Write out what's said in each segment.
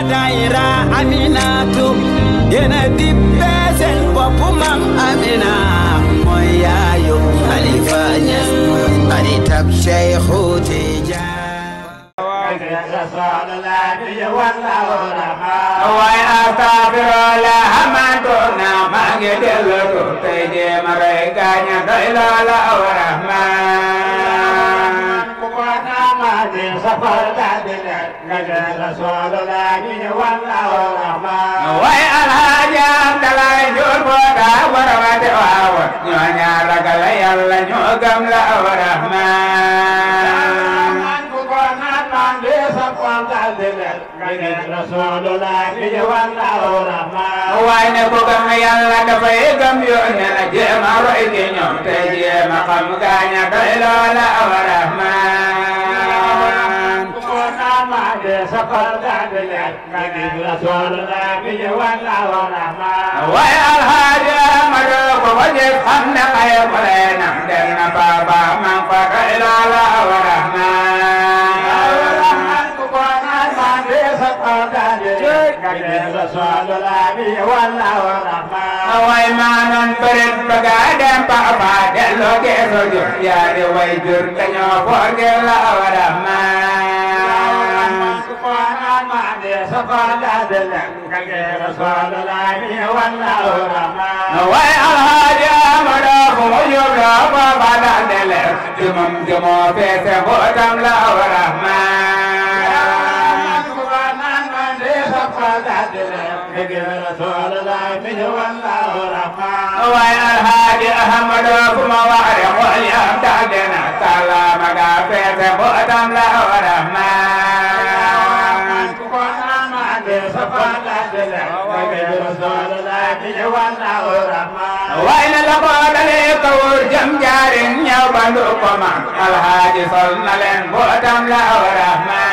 daayira Aminatu yéena dippe seen bopp mam Amina mooy yaayu Xalifa Ñas xaritab Cheikhu Tijaan waaye astafirullah hamantuna maa ngi dellu tu tey jéem a rey gaaña doy loola aw rahman waaye alhaaji Abdalaay Njuur Boota warawate waawa ñoo ñaar ragal yàlla ñoo gëm la aw rahman waaye ne ko gëm yàlla dafay gëm yoon ne na jéem a roy ci ñoom te jéem a xam gaaña doy loola aw rahman waaye alhaaji Amadu ko ko jëf xam ne xay ko leenam dem na baaba man fa doy loola aw rahman waaye maa noon bërit bëgga dem papa delloo geeso jur yaa di way jur dañoo forge la aw rahman waaye alhaaji Amadu ko mu yóbbu baba daal de leer jumam jumoo feese bootam la aw rahman waaye alhaaji Ahmadu fu ma waare xool yam daal de na salaama ga feese bootam la aw rahman waaye na la ko dalee kawur jëm jaarin ñëw bandu ko ma alhaaji sol na leen bootam la aw rahman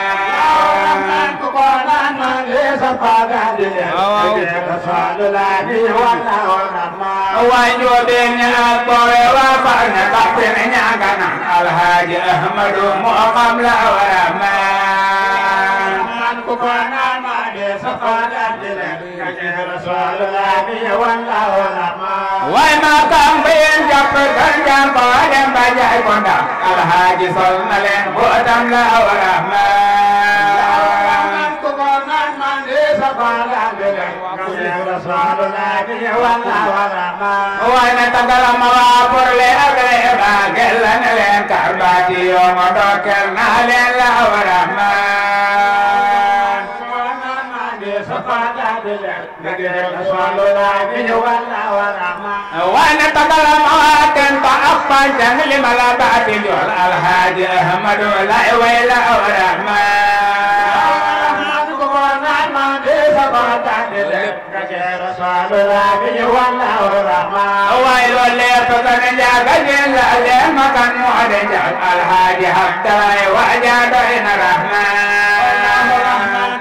waaye njoobeen ña ak boowe waa far ne baxte ne ñaagana alhaaji Ahmadu moo xam la aw rahman waaye maa kam bayen jàpp kan jam ba dem ba jaay ko ndax alhaaji sol na leen bootam la aw rahman waaye na tagala ma waa pour le agre ba gella ne leen karbaati yoo ma dokkel naa leen la aw rahman waaye na tagala ma waa ten ba ak panjang li ma la baati jool alhaaji ahmadu lay way la aw rahman waaye loolu leer ko kan njaaga jeen la leen ma kan mu ade njaag alhaaji habdalaay waaja doy na rahman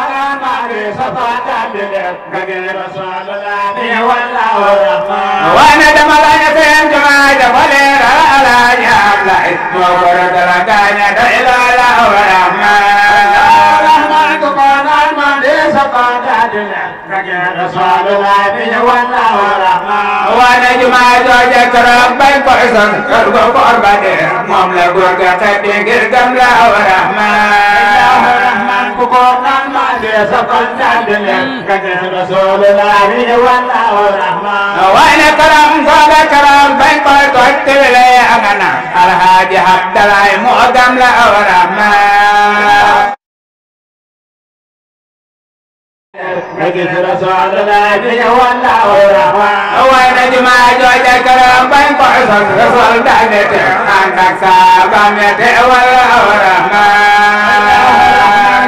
waaye dama la ñu seen jumaa dafa leer alhaaji habdalaay moo ko dara gaaña doy loola aw rahman waane jumaa jooje keroog bañ ko son kër go koor ba dee moom la góor ga xeddi ngir gëm la aw rahman waane keroog googa keroog bañ ko toj tiwile angana alhaaji Abdalaay moo gëm la aw rahman waaye na jumaa jooje keroog bañ ko sos rasul daal de te ànd ak saabam ya te wala aw rahman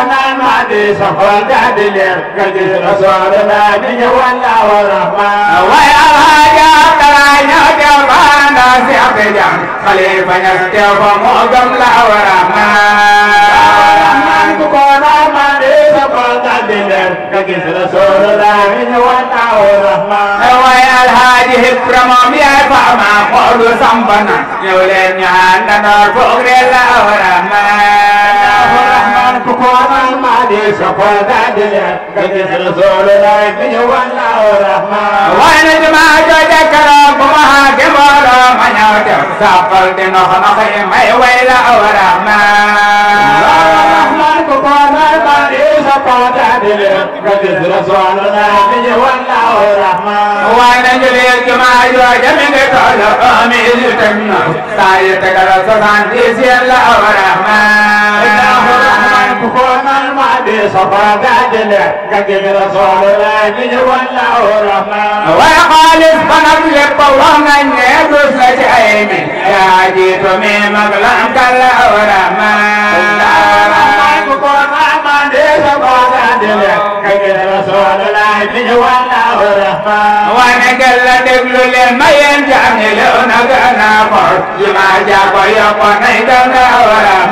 waaye alhaaji Abdalaay ñëw teew ba ànd ak si ate jam xalifa ñas teew fa moo gëm la aw rahman waaye alhaaji Ibra moom yaay faama xoolu sambana ñëw leen ñu àndandoor foog reel la aw rahman di sopal dadile nga gis Rasulullah bi ñu walla rahman waaye na jumaa jooja keroog bu ma xaage mbooloo ma ñëw def sàppal di nox nox yi may way la aw rahman rahman ku ko nal ma di sopal dadile nga gis Rasulullah bi ñu walla rahman waaye na julee jumaa jooja mi ngi toll omi yu teg na saa yi tegal soixante-dix yéen la aw rahman ku ko nal ma di sopal dadile nga gis Rasulullah bi ñu walla rahman waaye xaalis ba nag lépp wax nañ ne dus la ci ay mi yaa jiitu mi mag la am kàlla aw rahman ku ko nal ma di sopal dadile nga gis Rasulullah bi ñu walla rahman wane gel la déglu leen ma yéen jaam ñi lew na gën a xool yi ma jàpp yokk nañ gën a aw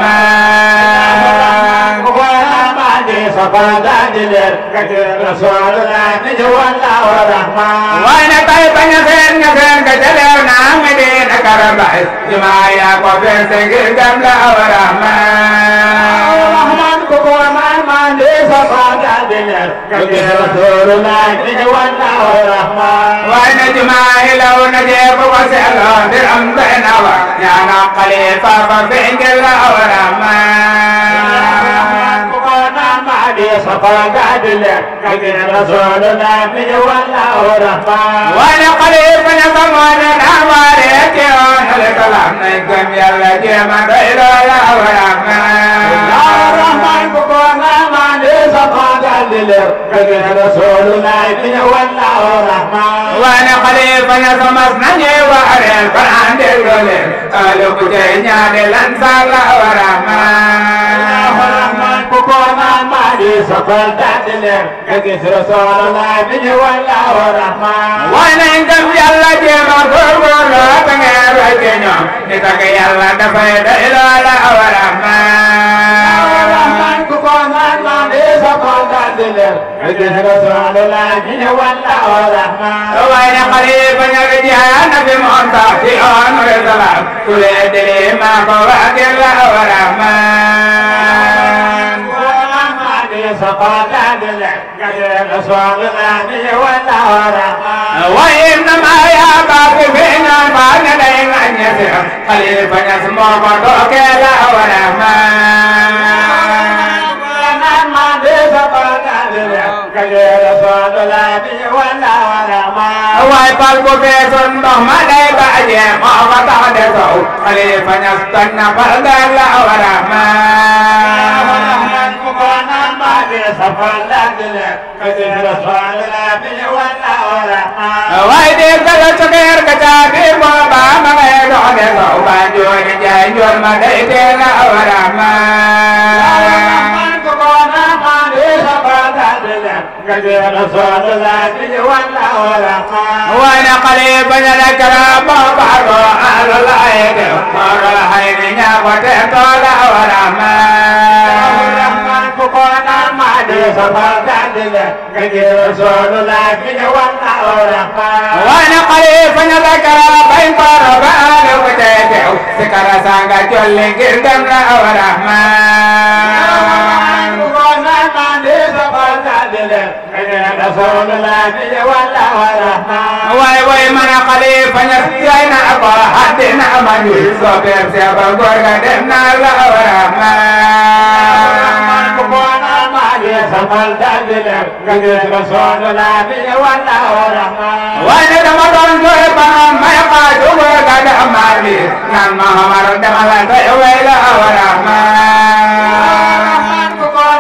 rahman wane kay bañ a seen nga seen nga jëlew naa mi di na karambay yi ma yaa ko feese ngir gëm la aw rahman waaye na jumaa yi law na jee bu ko seetloo ndir am doy na wa ñaana xalifa fa feeñal la aw rahman waaye xalifa ña fa moo ne naa waare ci yoon ale kalam nay gëm yàlla jéema doy loo la aw rahman waane xalifa ña fa mas nañu waareel fanaan déglu leen alu ku tey ñaade lan saar la aw rahman waaye nañ gëm yàlla jéema góorgóorlu te ngeen roy ci ñoom ni tag yàlla dafay doy loo la aw rahman waaye ne xalifa ña ga jihaad na fi moom sax ci yoon re salaam ku lee dili maa ko waagel la aw rahman waaye innama yaa baatu fi ñoon baa ne day ŋaññe si xalifa ñas moo ko dookee la aw rahman waaye pal bu feesoon ndox ma day baaje moo ko tax de sow xalifa ñas toj na pal gaal la aw rahman waaye de gala cokeer ka caabi booba ma ngay dox de sow ba jooji jaay njool ma day tee la aw rahman waaye ne xalifa ña la kara booba ko alu la ay de moo la xay ni ñaa ko te too la aw rahman wane xalifa ña la kara bañ koro ba alu ko te teew si kara sanga jolli ngir dem la aw rahman waaye way mana xalifa ña yay na ko haddina ma ñuy soobeem seeba góor ga dem na la aw rahman waaye dama doon jooy ba may xaaju góor ga dama bi naan ma xamar dama la doy way la aw rahman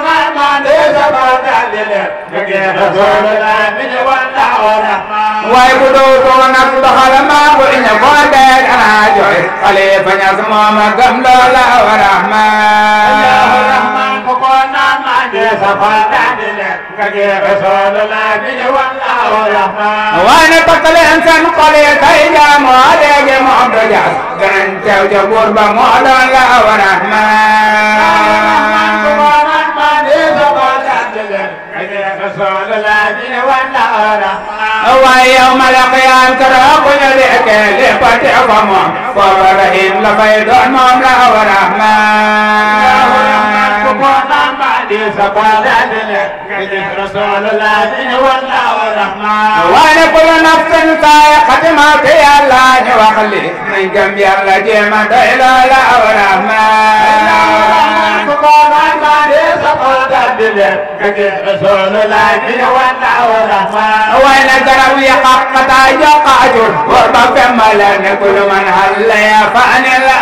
waaye bu doo too nag doxal maa bu iña boo dee dana jooy xalifa ñas mooma gëm loola aw rahman waaye ne takk leen seen xol yi tey jaamoo léegi moom du jaas danañ teew ca buur ba moo doon la aw rahman waaye yow ma la xiyaam keroog bu ñu dekkee lépp a teew fa moom booba rahim la fay doon moom la aw rahman كنا بعد سبادات كجد رسول الله والله الرحمن وانا كل نفس سائقة موت يا الله وخلي من كم يلا جيما ديلا لا ورحمن كنا بعد سبادات كجد رسول الله والله الرحمن وانا جروا يققتا يقاجر وربا فملا كل من هل يا فاني لا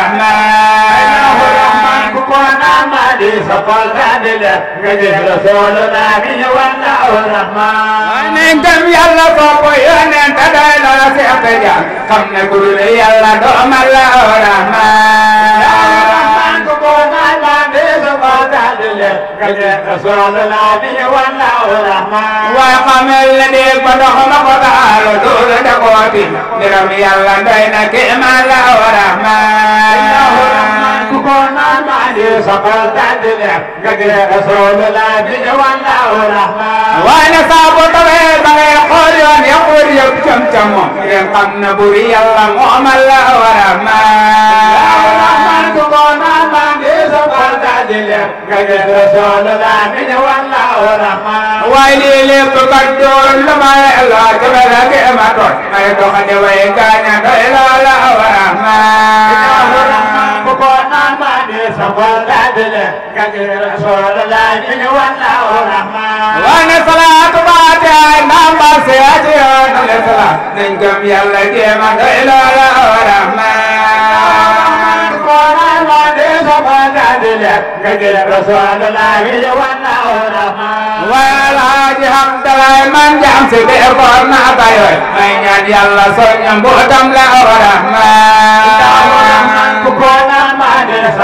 ورحمن كنا بعد سبادات كجد رسول الله والله الرحمن nen gëm yàlla foofu yóneen te doy loola si ab ja xam ne ku dul yàlla doomal la rahman waaye xamal la dégg ba ndox ma ko taalu duulu da kooti mbiram yàlla doy na kéemaan la rahman waaye ne saa bu tawee ba ngay xool yoon ya xool yëpp cam cam moom ngeen xam ne buri yàlla moomal la rahman waaye lii lépp kat doon lu may la jabe la kéema toon may doxande way gaaña doy loola rahman waane salaatu baate ay namba seyaati yoon ale sala nañ gëm yàlla jéema doy loola rahman waaye alaaji Hamdalaay man jaam si bee koor naa bayoy may ñaan yàlla soñña mbootam la rahman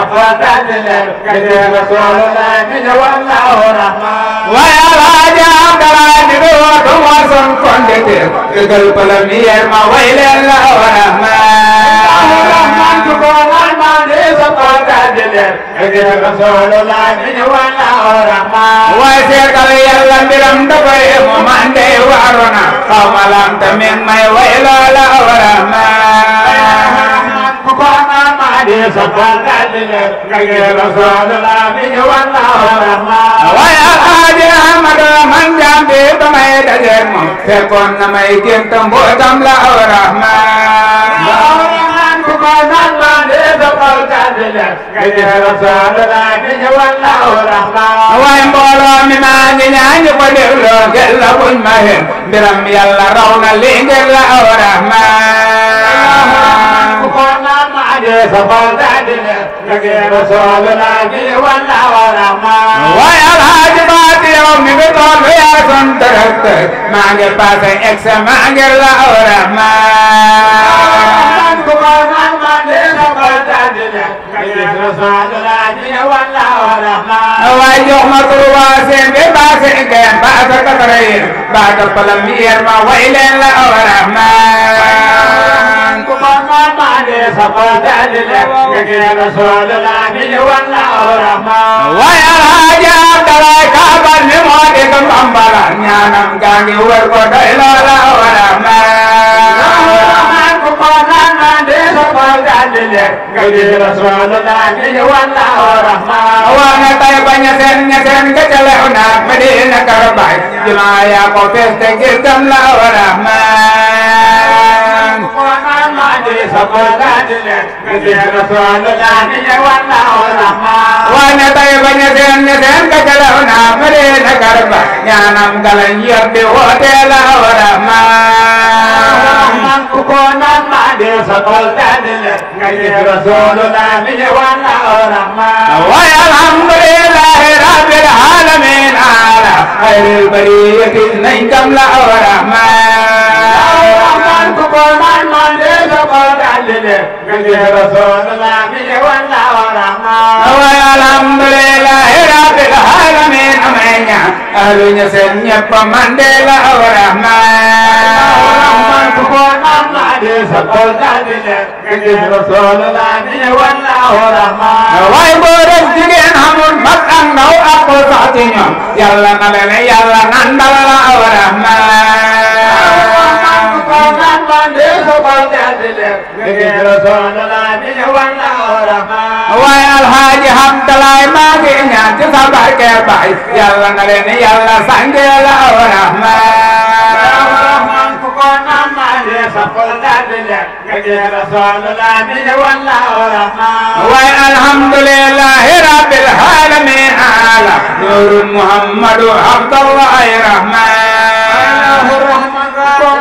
waaye alaaji Hamdalaay di doo du moo son kondite dëggal premier ma way leen la rahman waaye seetal yàlla mbiram dafay mu mande waaruna xaw ma lam tamit may way loola rahman waaye alaaji Ahmadu man jaam bi ba may dajeeg moom fekkoon na may gént mbootam la rahman waaye mbooloo mi maa ngi ñaan ko dégloo ngir la buñ ma hen mbiram yàlla raw na lii ngir la rahman waaye alaaji baati yow mi ngi toll yaa son directeur maa ngi passé examen ngir la rahman waaye jox ma troisième bi passé ngeen passé quatrième baata première ma way leen la rahman waaye alaaji Abdalaay kaabal mi moo di ko mbambala ñaanam gaa ngi wër ko doy loola rahman waa na tay ba ñeseen ñeseen nga ca lew naak Medina Karabaay jumaa yaa ko fees te ngir dem la rahman waa na tay ba ñeseen ñeseen nga ca lew naak Medina Karabaay ñaanam galañ yor di woote la rahman waaye alhamdulillahi rabbil alamin ala xayril bariyati nañ kam la rahman waaye alhamdulillahi rabbil alamin amay ñaan ahlu ña seen ñëpp man de la rahman waaye góor ak jigéen xamul mag ak ndaw ak ko sax ci ñoom yàlla na leen yàlla nandal la rahman waaye alxaaji Hamdalaay maa ngi ñaan ci sa barke baay yàlla na leen yàlla sange la aw rahmaan waaye alhamdulillahi rabbil alamin ala nurun muhammadu abdallahi rahmaan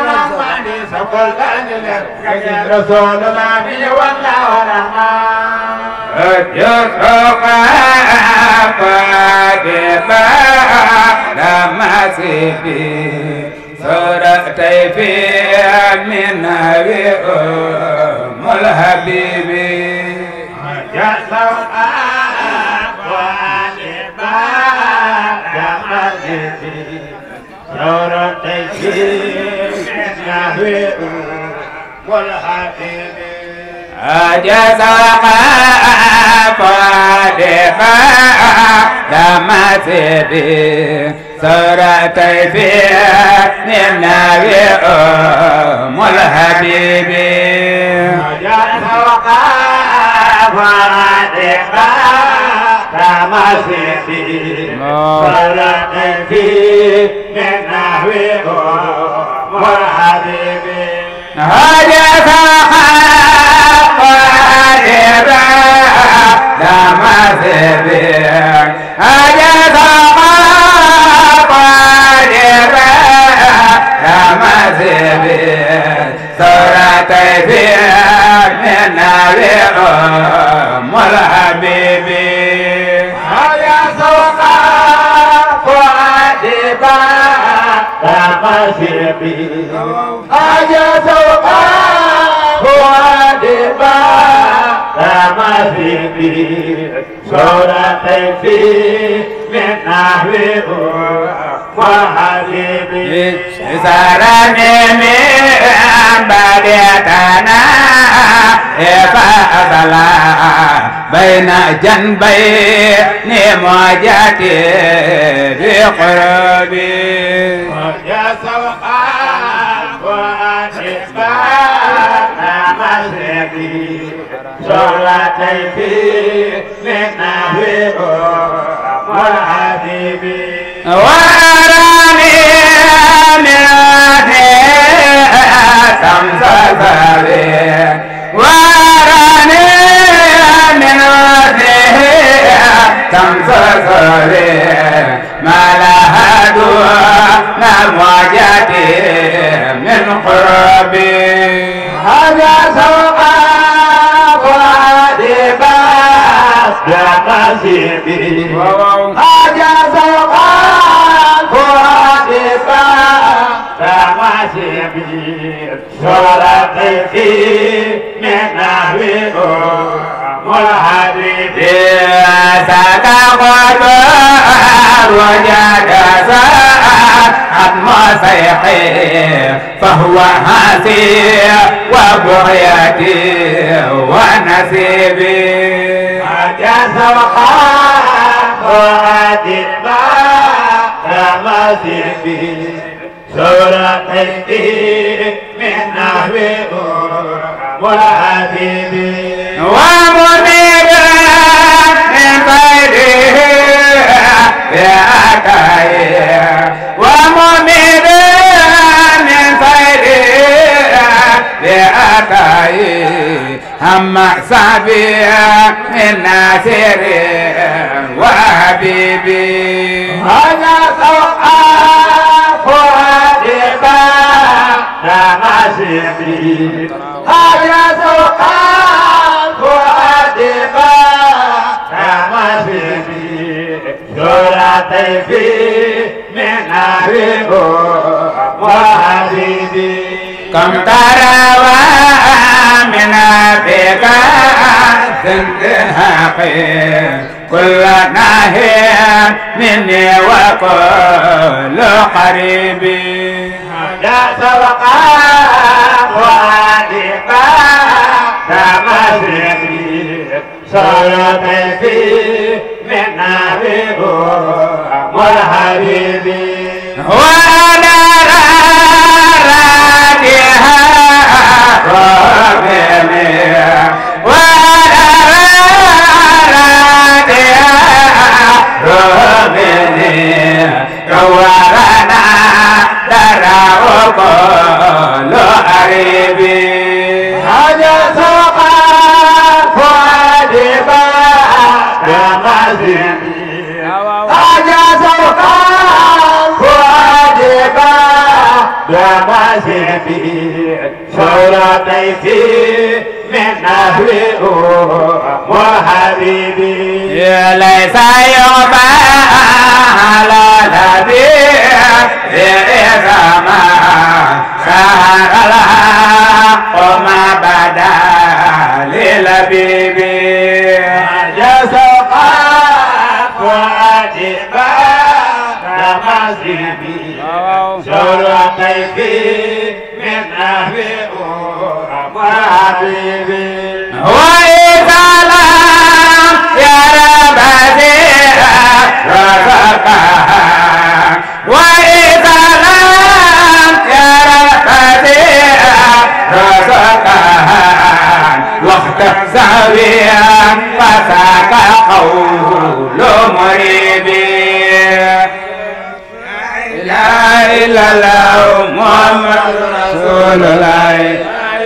جرق قادبا لما سيبي سورتي في من أبي أم الحبيب أجاز قادبا لما سيبي سورتي في من أبي أم الحبيب هجس قادبا لما سيبي هجس قادبا لما سيبي سورتي في من أبي أم الحبيب سرني من بديتنا فأصلا بين جنبين موجتي بقربي وأراني من شمس سبيل وأراني من شمس سبيل ما لها دون موجتي من قربي هذا سوقا وادبا يا نسيبي هذا سوقا وادبا يا نسيبي صورتي في من نحوه والحبيب ستقعد وجد ساعة مصيحي فهو هاسي وبغيتي ونسيبي هذا سوقا وادبا يا نسيبي صورتي من نحوه والحبيب ومنير من خيره بأكاي ومنير من خيره بأكاي هم سبي من ناصر وحبيبي هذا سوقا فؤادبا لا نسيبي هذا سوقا فؤادبا لا نسيبي صورتي في من أبيه وحبيبي كم تروى من بك زندهاقي كل ناهي مني وكل قريبي يا سبقا وادقا تمسكي صلاتي في من أبيه والحبيبي وانا رادها وعلى رادها رمني كورنا درا وكل قريبي هذا سوقا فادبا كمزيدي هذا سوقا فادبا كمزيدي شورتي في من أهل وحبيبي ليس يغفى على نبي إذا ما سهر الحق ما بدا للبيبي جسقا وعجبا كمزيدي شورتي في من أهل وحبيبي وإذا لم يرى بديع رزقها وإذا لم يرى بديع رزقها وقت زاويا فساق قول مريبي لا إله إلا الله محمد رسول الله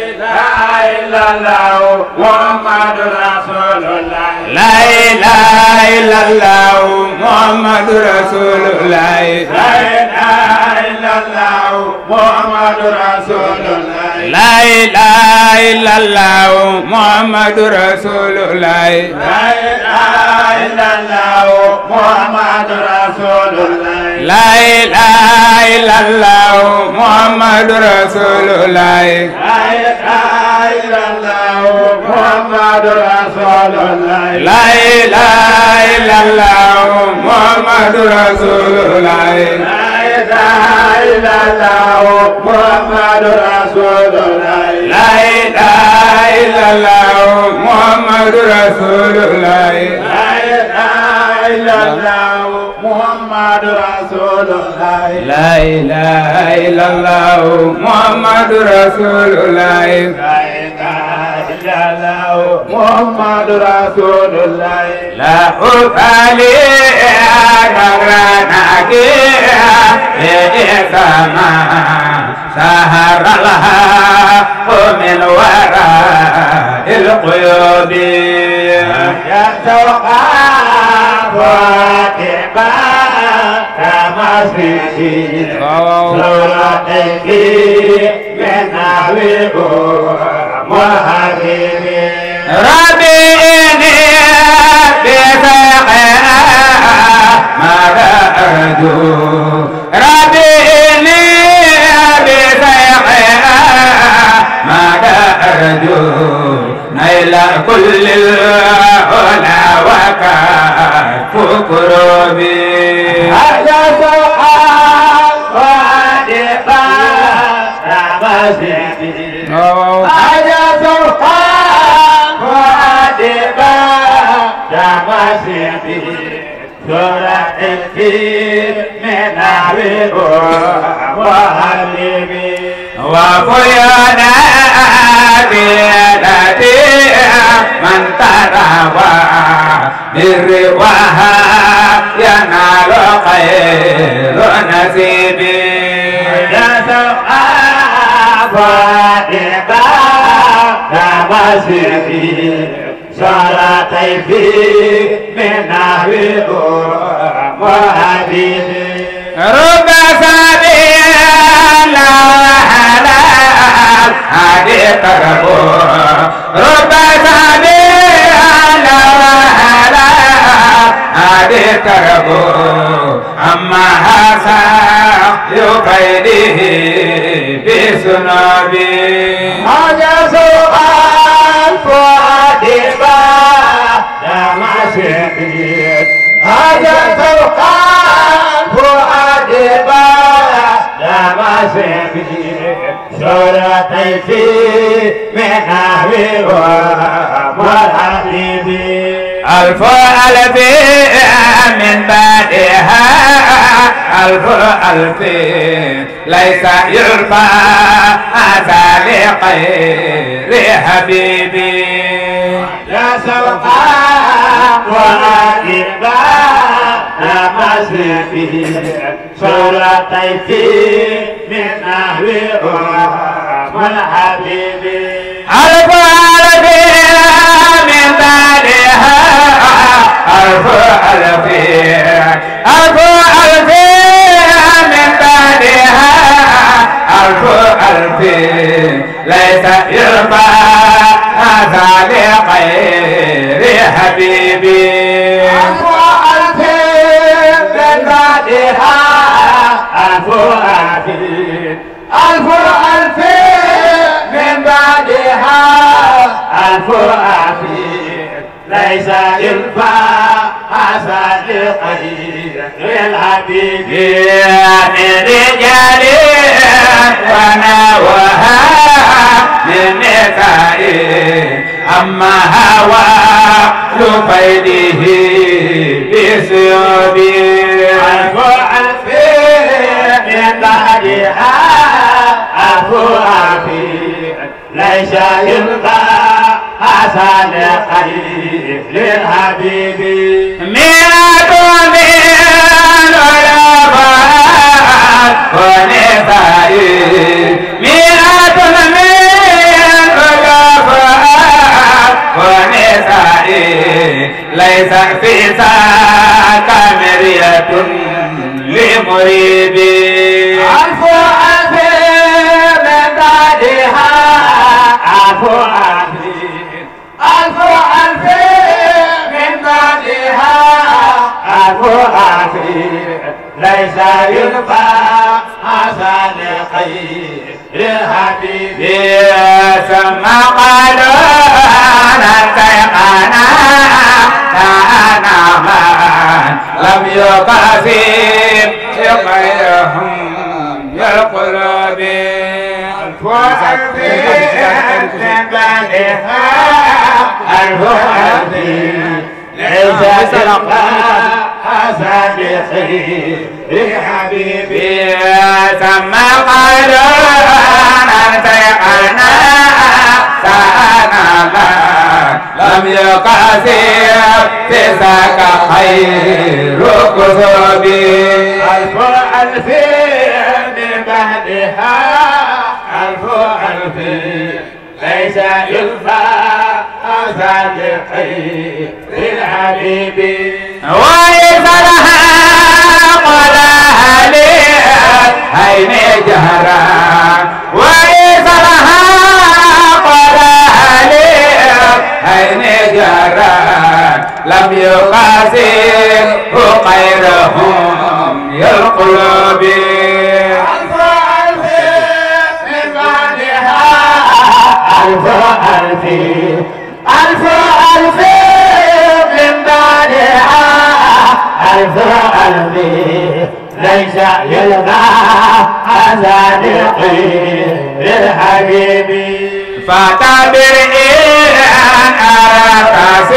محمد رسول الله لا إله إلا الله محمد رسول الله لا إله إلا الله محمد رسول الله لا إله إلا الله محمد رسول الله لا إله إلا الله محمد رسول الله لا إله إلا الله محمد رسول الله لا إله إلا الله محمد رسول الله لا إله إلا الله محمد رسول الله لا إله إلا الله محمد رسول الله لا إله إلا الله محمد رسول الله لا إله إلا الله محمد رسول الله لا إله إلا الله محمد رسول الله لا إله إلا الله محمد رسول الله لا أبالي أغرانك إذا سهر الحق من وراء القيود يا سوقا فاتبا كما سيدي صورتك من أهله وحبيبي ربي إني بسقها ماذا أرجو ربي إني بسقها ماذا أرجو نيل كل العلا وكف كروبي هذا سوقا فاتبا كما سيدي هذا سوقا فاتبا كما سيدي صورتك من أهله وحبيبي وفينا بيدتي من تروى بالرواها ينال خير نسيبي فاتبا كما سيدي صلاتي في من أهله وحبيبي رب سبيل حلال هذه تربو رب سبيل حلال هذه تربو أما هسا يقيده بسنابي هذا سؤال فاتبا كما سيدي هذا سؤال فاتبا كما سيدي صورتي في من أهله وحبيبي ألف ألف من بعدها ألف ألف ليس يرفع هذا لغير حبيبي يا سوقا وعائبا مسرفه صورتي من نحو من حبيبي ألف ألف من بعدها ألف ألف ألف ألف من بعدها ألف ألف ليس يرفع هذا لغير حبيبي ألف ألف من بعدها ألف ألف ألف ألف من بعدها ألف ألف ليس ينفع هذا لغير الحبيب من رجال ونوها من نساء أما هوى لفيده بسيوبي ألف ألف من بعدها ألف ألف ليس ينفع هذا لغير الحبيب مئة من العلماء ونساء مئة من العلماء ونساء ليس في ذاك مرية لمريبي ألف ألف من بعدها ألف ألف ألف ألف من بعدها ألف ألف ليس ينفع هذا لخير الحبيب ثم قالوا نتيقنا كأنا من لم يقاسم غيرهم القلوب ألف ألف من بعدها ألف ألف ليس ينفع هذا لخير الحبيب ثم قالوا نتيقنا كأنا من لم يقاسم ذاك خير كتبي ألف ألف من بعدها ألف ألف ليس ينفع هذا لخير الحبيب وإذا لها قال لي عين جهرا وإذا لها قال لي عين جهرا لم يقاسم غيرهم القلوب ألف ألف من بعدها ألف ألف ألف ألف من بعدها ألف ألف ليس يلقى هذا لغير الحبيب فتعبر إن أردت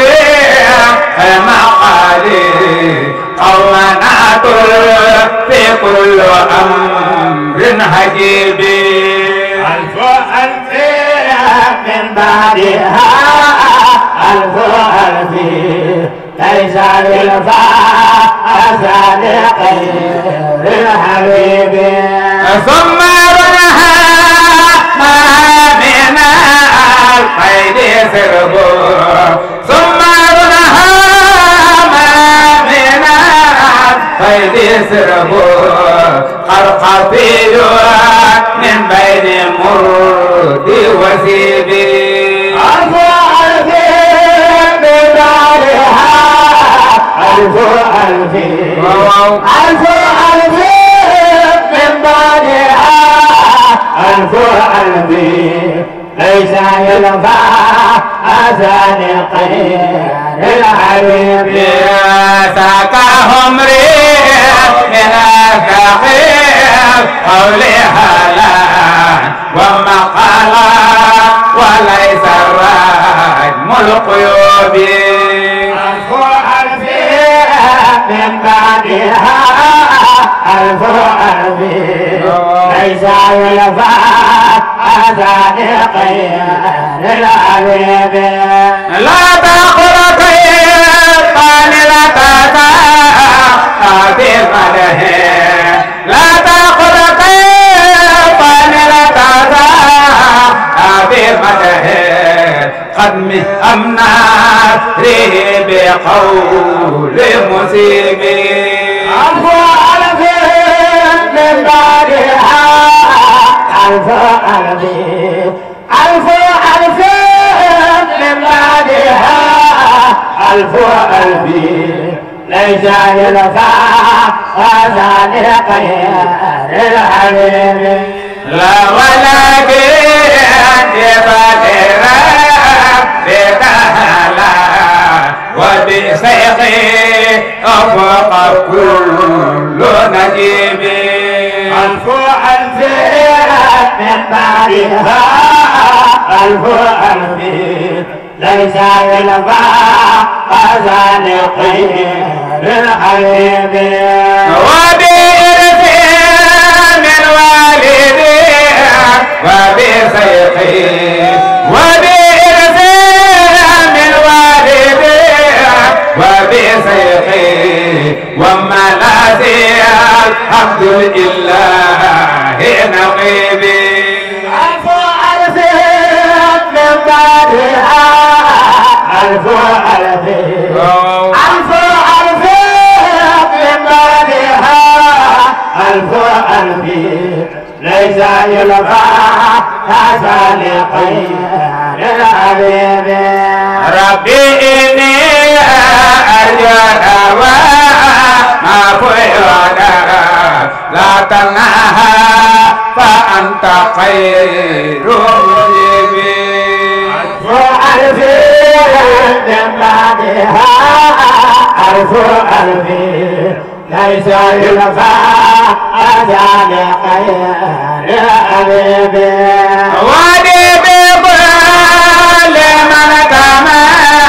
المقالي قومنا في كل أمر حجيب ألف ألف من بعدها ألف ألف ليس يلقى هذا لغير الحبيب ثم رنها ما من القيد سربو ثم رنها ما من القيد سربو قرقفي من بين مرد وسيبي ألف ألف من بعدها ألف ألف ألف ألف من بعدها ألف ألف ليس ينفع هذا لغير الحبيب ساقهم ريح من الكخير قولها لا ومقالا وليس الرجم القيوب ألف ألف من بعدها ألف ألف ليس يلفى أذان خير الحبيب لا تقل طيبان لا تتا في مده لا تقل طيبان لا تتا في مده قدم أمنا ريه بقول مسيبين ألف ألف من بعدها ألف ألف ألف ألف من بعدها ألف ألف ليس يلفى هذا لخير الحبيب لا ولكن يبادر بكهلا وبسيخي أفوق كل نجيب ألف ألف من بعدها ألف ألف ليس يلفى هذا لخير الحبيب وبإرث من والدي وبسيخي وبإرث من والدي وبسيخي وملاذي الحمد لله نقيبي ألف ألف من بعدها ألف ألف ألف ألف من بعدها ألف ألف ليس يلقى هذا لخير الحبيب ربي إني أرجو ما فيودا لا تنهى فأنت خير مجيبين ألف من بعدها ألف ألف ليس يلقى هذا لخير الحبيب وادي بكل من كما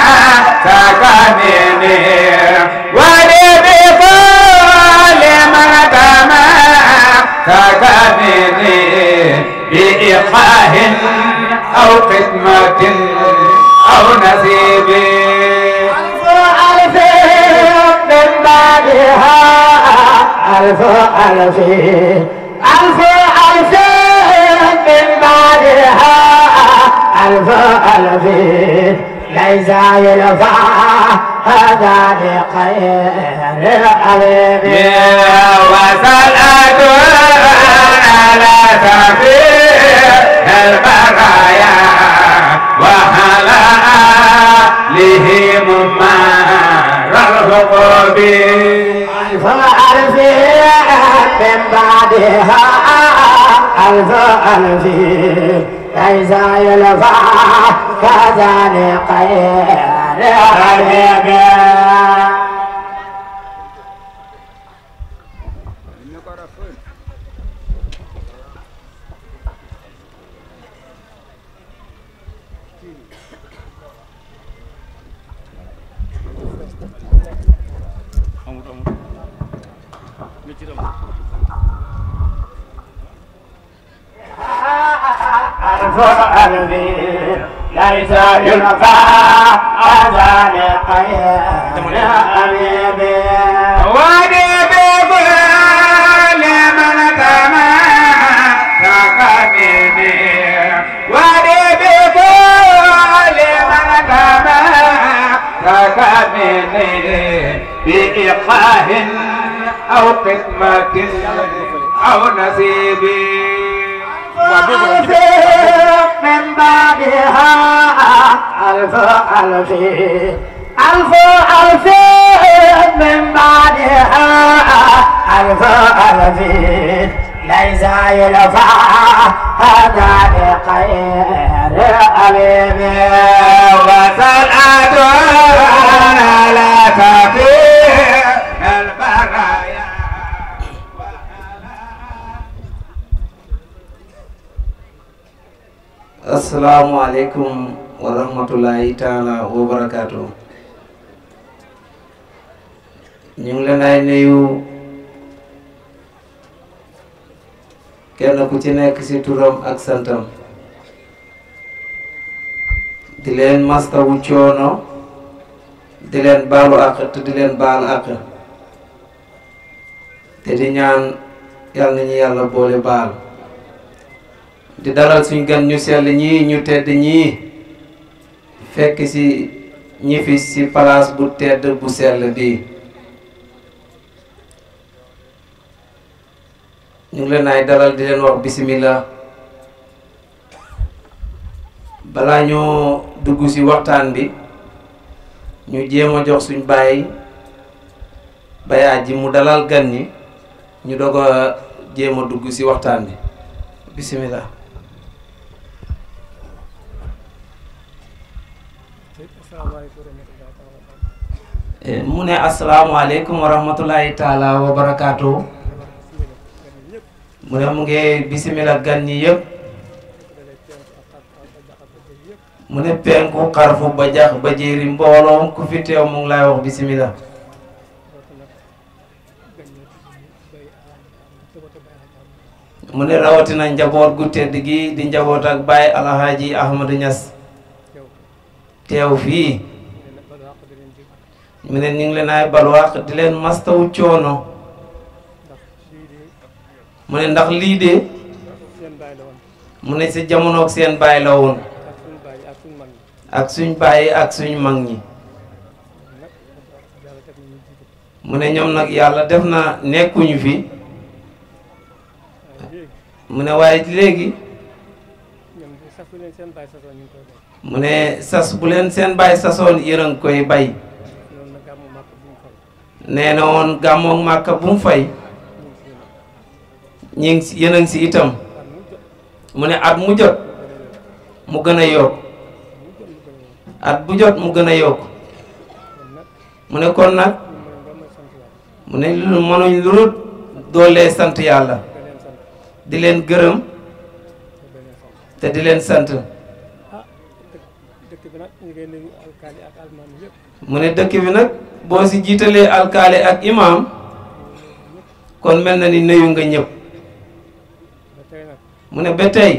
سكنني وادي بكل من كما سكنني بإيقاع أو خدمة أو نصيب ألف ألف من بعدها ألف ألف ألف ألف من بعدها ألف ألف ليس يلفى هذا لخير الحبيب وصلاة على سفير البرايا وعلى آلهم مار الحقوب ألف ألف من بعدها ألف ألف ليس يلفى كذا لخير الحبيب ألف ألف ليس يلقى هذا لخير الحبيب وادي بكل من كما سكنني وادي بكل من كما سكنني بإيقاع أو قسمة أو نصيب ألف من بعدها ألف ألف ألف ألف من بعدها ألف ألف ليس يلفى هذا لخير الحبيب وصلاة على سفير البرايا asalaamualeykum wa rahmatullahi taala wa barakaatu ñu ngi leen ay nuyu kenn ku ci nekk ci turam ak santam di leen mastawu coono di leen baalu àq te di leen baal àq te di ñaan yàlla nañu yàlla boole baal di dalal suñ gan ñu sell ñii ñu tedd ñii fekk ci ñi fi ci palaas bu tedd bu sell bii ñu ngi leen ay dalal di leen wax bismillah balaa ñoo dugg ci waxtaan bi ñu jéem a jox suñ bàyyi bayaa ji mu dalal gan ñi ñu doog a jéem a dugg ci waxtaan bi bismillah mu ne asalaamaaleykum wa rahmatulahi taala wa barakaatu mu ne mu ngi bisimila gan ñi yëpp mu ne penku xarfu ba jax ba jéeri mbooloom ku fi teew mu ngi lay wax bisimila mu ne rawatina njaboot gu tedd gi di njaboot ak Baay Alhaaji Ahmadou Niass teew fii mu ne ñu ngi leen ay balwaax di leen mastawu coono mu ne ndax lii de mu ne si jamonoog seen baay la woon ak suñ baay ak suñ mag ñi mu ne ñoom nag yàlla def na nekkuñu fi mu ne waaye léegi mu ne sas bu leen seen baay sasoon yéen a ngi koy bay nee na woon gàmmoog màkka bu mu fay ñi ngi si yéen a ngi si itam mu ne at mu jot mu gën a yokk at bu jot mu gën a yokk mu ne kon nag mu ne lu mënuñ lu dul doolee sant yàlla di leen gërëm te di leen sant mu ne dëkk bi nag boo si jiitalee alkaali ak imaam kon mel na ni nuyu nga ñëpp mu ne ba tey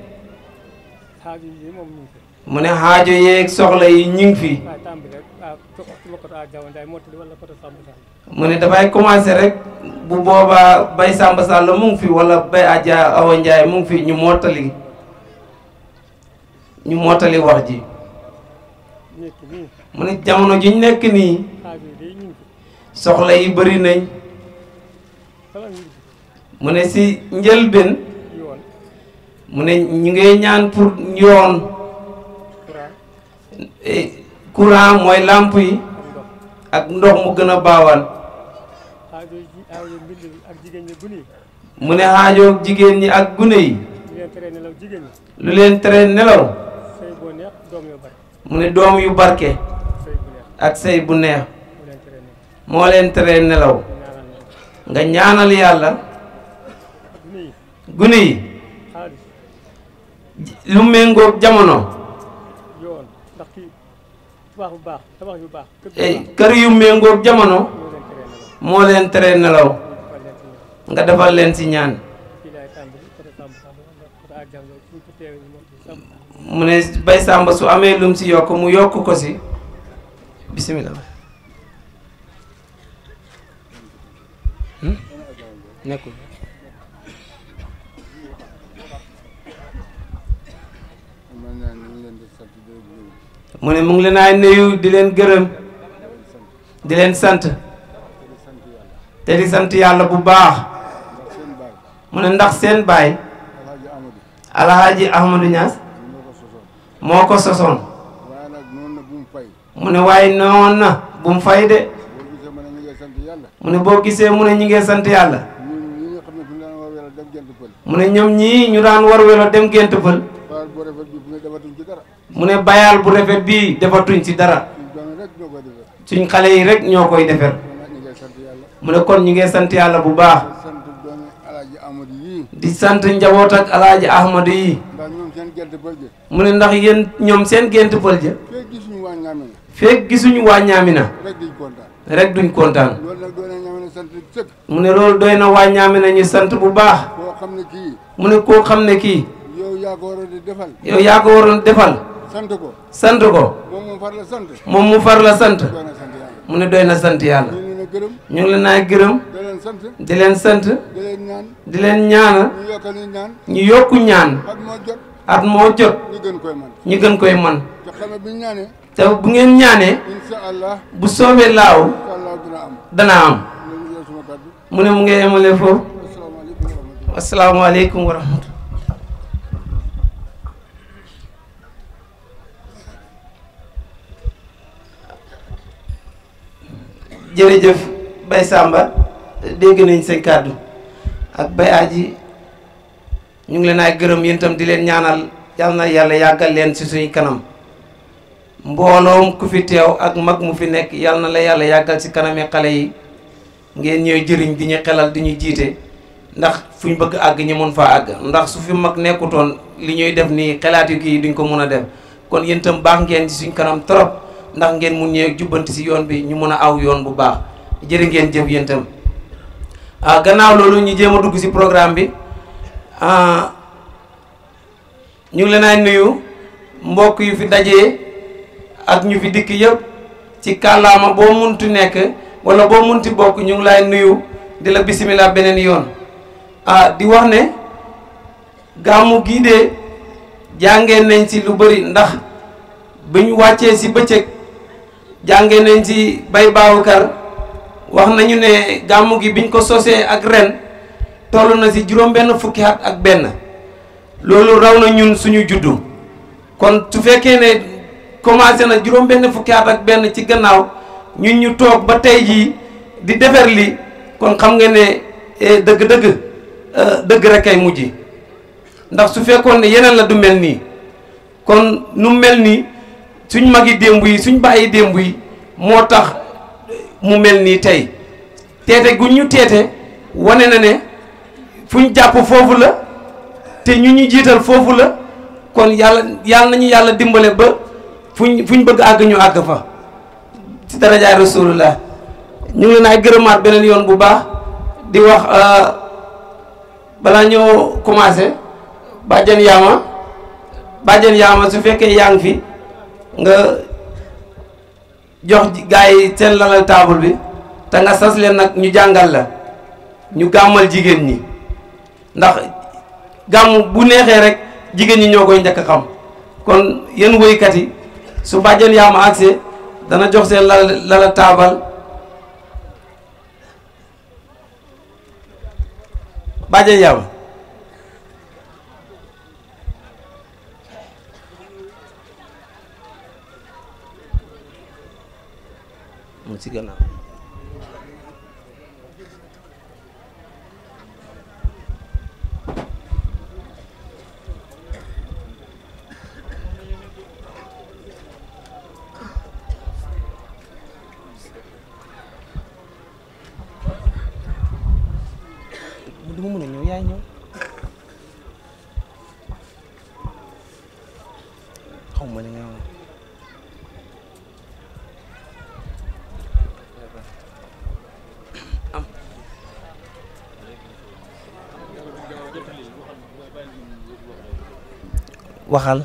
mu ne xaajo yeeg soxla yi ñu ngi fi mu ne dafay commencé rek bu boobaa bay Samba Sall mu ngi fi wala bay Adja Awa Ndiaye mu ngi fi ñu mottali ñu mottali wax ji mu ne jamono ji ñu nekk nii soxla yi bëri nañ mu ne si njëlbeen mu ne ñu ngi ñaan pour yoon courant mooy làmp yi ak ndox mu gën a baawaan mu ne xaajoo jigéen ñi ak gune yi lu leen tere nelaw mu ne doom yu barke ak sëy bu neex moo leen tere nelaw nga ñaanal yàlla gune yi lu méngoog jamono kër yu méngoog jamono moo leen tere nelaw nga defal leen ci ñaan mu ne bay sàmba su amee lum ci yokk mu yokk ko ci bismillah nekkul mu ne mu ngi leen ay nuyu di leen gërëm di leen sant te di sant yàlla bu baax mu ne ndax seen baay alhaaji ahmadou Niass moo ko sosoon mu ne waaye noon na bu mu fay de mu ne boo gisee mu ne ñi ngee sant yàlla mu ne ñoom ñii ñu daan war welo dem gént fël mu ne bayal bu rafet bii defatuñ ci dara suñ xale yi rek ñoo koy defar mu ne kon ñu ngi sant yàlla bu baax di sant njaboot ak alaaji ahmadu yi mu ne ndax yéen ñoom seen gént pël ja feeg gisuñu waa ñaamina rek duñ kontaan mu ne loolu doy na waa ñaamina ñu sant bu baax xam ne kii mu ne koo xam ne kii yow yaa ko war a di defal yow yaa ko waroon defal sant ko sant ko moom moom far la sant moom mu far la sant doon na sant yàlla mu ne doy na sant yàlla ñu ngi leen a gërëm ñu ngi leen naa gërëm da leen sant di leen sant da leen ñaan di leen ñaanal ñu yokkal ñu ñaan ñu yokku ñaan at moo jot at moo jot ñu gën koy man ñu gën koy man te xam ne bi ñu ñaanee te bu ngeen ñaanee incha allah bu soobee laaw incha allah dina am dana am loolu yow suma kàddu mu ne mu ngi emale foofu asalaamaaleykum wa rahmatulah asalaamaaleykum wa rahmatulah jërëjëf Bay Samba dégg nañ seen kàddu ak Bay Aji ñu ngi leen ay gërëm yéen itam di leen ñaanal yal na yàlla yàggal leen ci suñu kanam mbooloom ku fi teew ak mag mu fi nekk yal na la yàlla yàggal ci kanami xale yi ngeen ñooy jëriñ di ñu xelal di ñu jiite ndax fu ñu bëgg àgg ñu mun faa àgg ndax su fi mag nekkutoon li ñuy def nii xelaat yu kii duñ ko mun a def kon yéen itam baax ngeen ci suñ kanam trop ndax ngeen mun ñëw jubbanti ci yoon bi ñu mun a aw yoon bu baax jërë ngeen jëf yéen itam ah gannaaw loolu ñu jéem a dugg ci programme bi ah ñu ngi leen ay nuyu mbokk yu fi dajee ak ñu fi dikk yëpp ci kàllaama boo munti nekk wala boo munti bokk ñu ngi lay nuyu di la bisimilah beneen yoon ah di wax ne gàmmu gii de jàngee nañ ci lu bëri ndax bi ñu wàccee ci bëccëg jàngee nañ ci bay baawukar wax nañu ne gàmmu gi biñ ko sosee ak ren toll na ci juróom benn fukki at ak benn loolu raw na ñun suñu juddu kon su fekkee ne commencé na juróom benn fukki at ak benn ci gannaaw ñun ñu toog ba tey jii di defar li kon xam nga ne dëgg-dëgg dëgg rek ay mujj ndax su fekkoon ne yeneen la du mel nii kon nu mel nii suñ magi démb yi suñ bàyyi démb yi moo tax mu mel nii tey teete gu ñu teete wane na ne fuñ jàpp foofu la te ñu ñu jiital foofu la kon yàlla yàlla nañu yàlla dimbale ba fuñ fuñ bëgg àgg ñu àgg fa ci darajaay rasulullah ñu ngi leen ay gërëmaat beneen yoon bu baax di wax balaa ñoo commencé bàjjen yaama bàjjen yaama su fekkee yaa ngi fi nga jox gars yi seen lalal taabul bi te nga sas leen nag ñu jàngal la ñu gàmmal jigéen ñi ndax gàmm bu neexee rek jigéen ñi ñoo koy njëkk a xam kon yéen woykat yi su bàjjen yaama agsee dana jox seen lal lala taabal bàjjen yaama mu ci gannaaw du ma mën a ñëw yaay ñëw xaw ma li nga wax am waxal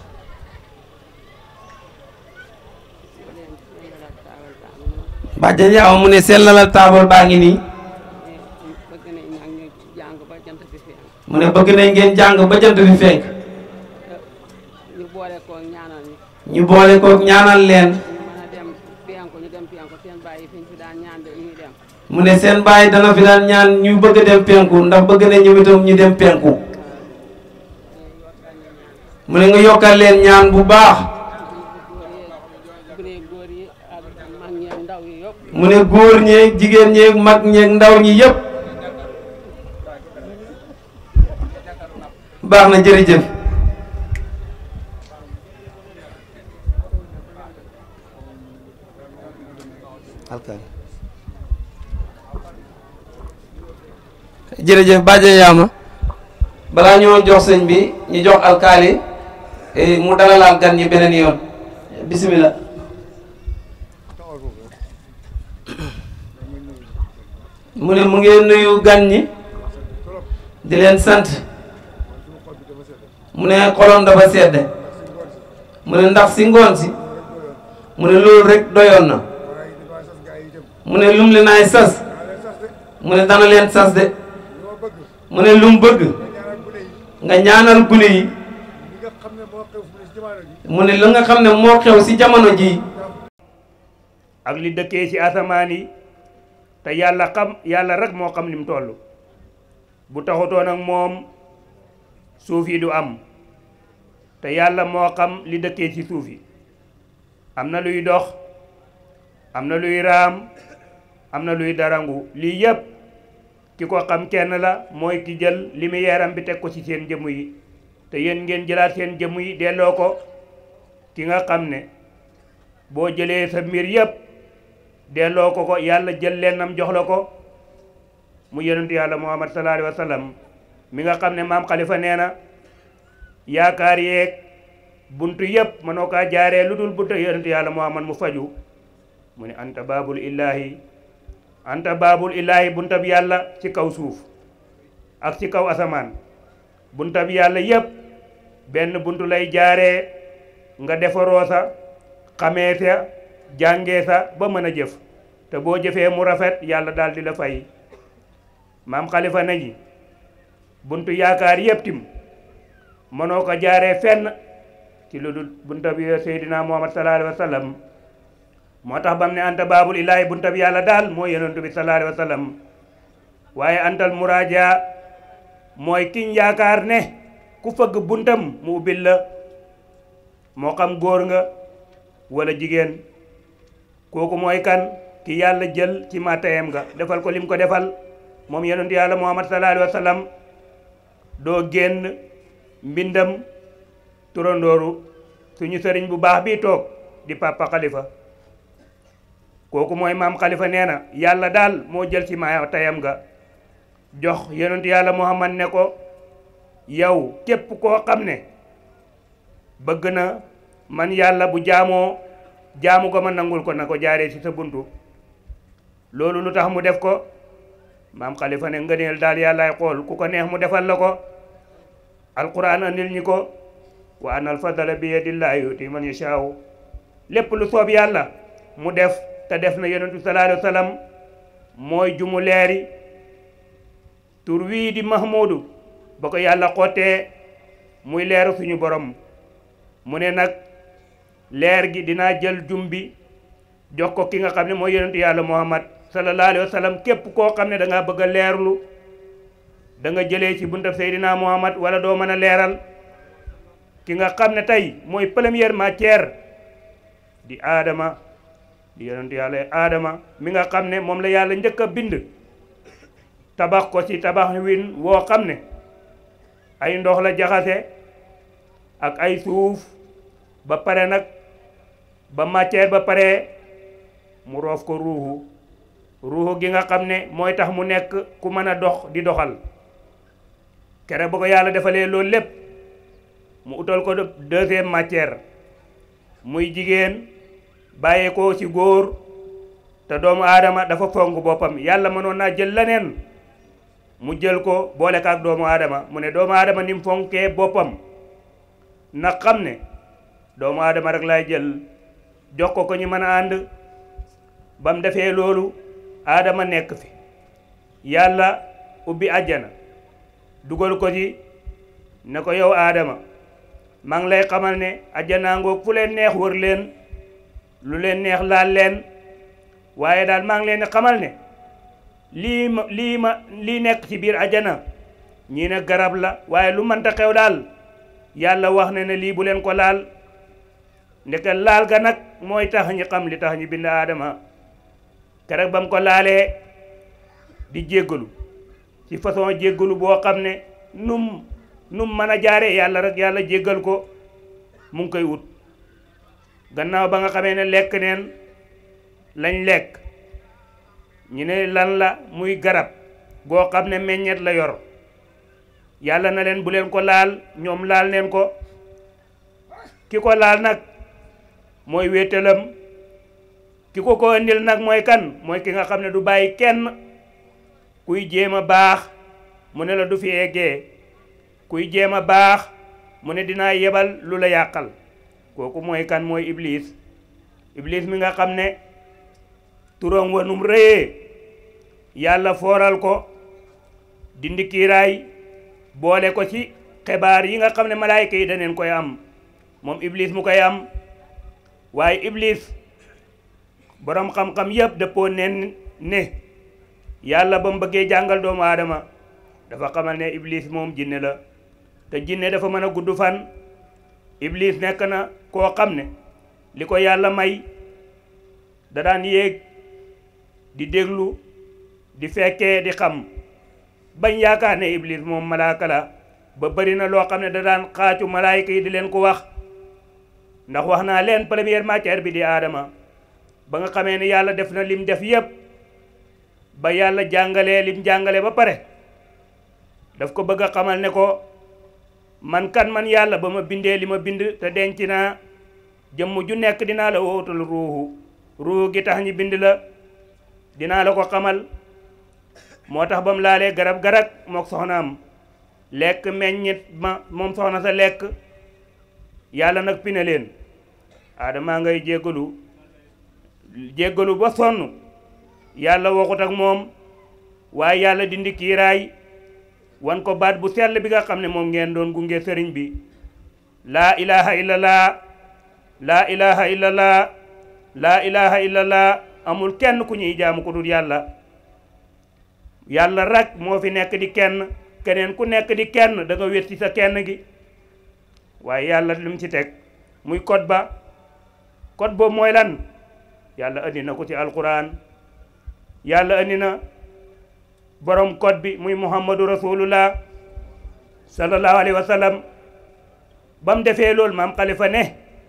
bàjjan yaa mu ne sellalal taabal baa ngi nii bëgg nañ nag ñu jàng ba jant bi fi mu ne bëgg nañ ngeen jàng ba jant bi fenk ñu boole ko ñaanal ñu ñu boole ko ñaanal leen ñu mën a dem piyanko ñu dem piyanko seen bàyyi fiñ fi daan ñaan de ñuy dem mu ne seen bàyyi dana fi daan ñaan ñu bëgg a dem penku ndax bëgg nañ ñoom itam ñu dem penku mu ne nga yokkal leen ñaan bu baax góor yi góor yi ak mag ñi ak ndaw yi yëpp mu ne góor ñeeg jigéen ñeeg mag ñeeg ndaw ñi yépp baax na jërëjëf alkaali jërëjëf bàjje yaama balaa ñoo jox sëñ bi ñu jox alkaali eh, mu dalalaal gan ñi beneen yoon bismillah mu ne mu ngeen nuyu gan ñi di leen sant mu ne xolom dafa sedde mu ne ndax si ngoon si mu ne loolu rek doyoon na waaye dafa sas gaa yi itam mu ne lum li naay sas daa leen sas de mu ne dana leen sas de loo bëgg mu ne lum bëgg nga ñaanal gune yi nga ñaanal gune yi li nga xam ne moo xew fu ne si jamono ji mu ne li nga xam ne moo xew si jamono ji ak li dëkkee ci asamaan yi te yàlla xam yàlla rek moo xam lim toll bu taxutoon ak moom suuf yi du am te yàlla moo xam li dëkkee ci suuf yi am na luy dox am na luy raam am na luy darangu lii yépp ki ko xam kenn la mooy ki jël lumière am bi teg ko ci seen jëmm yi te yéen ngeen jëlaat seen jëmm yi delloo ko ki nga xam ne boo jëlee sa mbir yépp delloo ko ko yàlla jël lennam jox la ko mu yonentu yàlla muhammad sallallahu alayhi wa sallam mi nga xam ne maam xalifa nee na yaakaar yeeg buntu yépp mënoo kaa jaaree lu dul buntu yonentu yàlla muhammad mu faju mu ne anta baabul illaahi anta baabul illaahi buntab yàlla ci kaw suuf ak ci kaw asamaan buntab yàlla yépp benn buntu lay jaaree nga defaroo sa xamee sa jàngee sa ba mën a jëf te boo jëfee mu rafet yàlla daal di la fay maam xalifa nañi buntu yaakaar yépp tim mënoo ko jaaree fenn ci lu dul bunta bi seydina muhammad sallallahu alayhi wa sallam moo tax bam ne anta baabul ilaahi bunta bi yàlla daal mooy yonentu bi sallallahu alayhi wa sallam waaye antal muraaja mooy kiñ yaakaar ne ku fëgg buntam mu ubbil la moo xam góor nga wala jigéen kooku mooy kan ki yàlla jël ci matayam nga defal ko lim ko defal moom yonentu yàlla muhammad sallallahu alayhi wa sallam doo génn mbindam turandooru suñu sëriñ bu baax bi toog di papa xalifa kooku mooy maam xalifa nee na yàlla daal moo jël ci matayam nga jox yonentu yàlla muhammad ne ko yow képp koo xam ne bëgg na man yàlla bu jaamoo jaamu ko ma nangul ko na ko jaaree ci sa buntu loolu lu tax mu def ko maam xalifa ne ngëneel daal yàllaay xool ku ko neex mu defal la ko alquran andil ñi ko wa anal fadala bi yadillahi yuti man yashaaw lépp lu soob yàlla mu def te def na yonentu sallallahu alayhi wa sallam mooy jumu leeri tur wii di mahmudu ba ko yàlla xottee muy leeru suñu borom mu ne nag leer gi dinaa jël jum bi jox ko ki nga xam ne mooy yonentu yàlla muhammad sallallahu alayhi wa sallam képp koo xam ne da ngaa bëgg a leerlu da nga jëlee ci buntab seydina muhammad wala doo mën a leeral ki nga xam ne tey mooy première matière di aadama di yonentu yàlla aadama mi nga xam ne moom la yàlla njëkk a bind tabax ko ci tabax win woo xam ne ay ndox la jaxase ak ay suuf ba pare nag ba matière ba pare mu roof ko ruuxu ruuxu gi nga xam ne mooy tax mu nekk ku mën a dox di doxal kere ba ko yàlla defalee loolu lépp mu utal ko deuxième matière muy jigéen bàyyee ko ci góor te doomu aadama dafa fonk boppam yàlla mënoon naa jël leneen mu jël ko boole ko ak doomu aadama mu ne doomu aadama ni mu fonkee boppam na xam ne doomu aadama rek lay jël jox ko ko ñu mën a ànd ba mu defee loolu aadama nekk fi yàlla ubbi àjjana dugal ko ci ne ko yow aadama maa ngi lay xamal ne àjjanaa ngoog fu leen neex wër leen lu leen neex laal leen waaye daal maa ngi leen di xamal ne lii ma lii ma lii nekk ci biir àjjana ñii ne garab la waaye lu mënta xew daal yàlla wax ne ne lii bu leen ko laal ndeke laal ga nag mooy tax ñi xam li tax ñu bind aadama keroog ba mu ko laalee di jéggalu ci façon jéggalu boo xam ne num num mën a jaare yàlla rek yàlla jéggal ko mu ngi koy wut gannaaw ba nga xamee ne lekk neen lañ lekk ñu ne lan la muy garab goo xam ne meññet la yor yàlla na leen bu leen ko laal ñoom laal neen ko ki ko laal nag mooy wéetalam ki ko ko indil nag mooy kan mooy ki nga xam ne du bàyyi kenn kuy jéem a baax mu ne la du fi eggee kuy jéem a baax mu ne dinaa yebal lu la yàqal kooku mooy kan mooy iblis iblis mi nga xam ne turam wa num rëyee yàlla fooral ko dindi kiiraay boole ko ci xibaar yi nga xam ne malaayka yi daneen koy am moom iblis mu koy am waaye iblis boroom xam-xam yépp dëppoo nen ne yàlla ba mu bëggee jàngal doomu aadama dafa xamal ne iblis moom jinne la te jinne dafa mën a gudd fan iblis nekk na koo xam ne li ko yàlla may da daan yéeg di déglu di fekkee di xam bañ yaakaar ne iblis moom malaaka la ba bëri na loo xam ne da daan xaacu malaayka yi di leen ko wax ndax wax naa leen première matière bi di aadama ba nga xamee ne yàlla def na lim def yépp ba yàlla jàngalee lim jàngale ba pare daf ko bëgg a xamal ne ko man kan man yàlla ba ma bindee li ma bind te denc naa jëmm ju nekk dinaa la wootal ruuxu ruuxu gi tax ñi bind la dinaa la ko xamal moo tax ba mu laalee garab garag mook soxnaam lekk meññit ma moom soxna sa lekk yàlla nag pine leen aadamaa ngay jéggalu jéggalu ba sonn yàlla waxut ak moom waaye yàlla dindi kiiraay wan ko baat bu sell bi nga xam ne moom ngeen doon gunge sëriñ bi laa ilaha illallah laa ilaha illallah laa ilaha illallah amul kenn ku ñuy jaamu ku dul yàlla yàlla rek moo fi nekk di kenn keneen ku nekk di kenn da nga wét ci sa kenn gi waaye yàlla lu mu ci teg muy code ba code boobu mooy lan yàlla andi na ko ci alquran yàlla andi na borom code bi muy muhammadu rasulullah sallallahu alayhi wa sallam ba mu defee loolu maam xalifa ne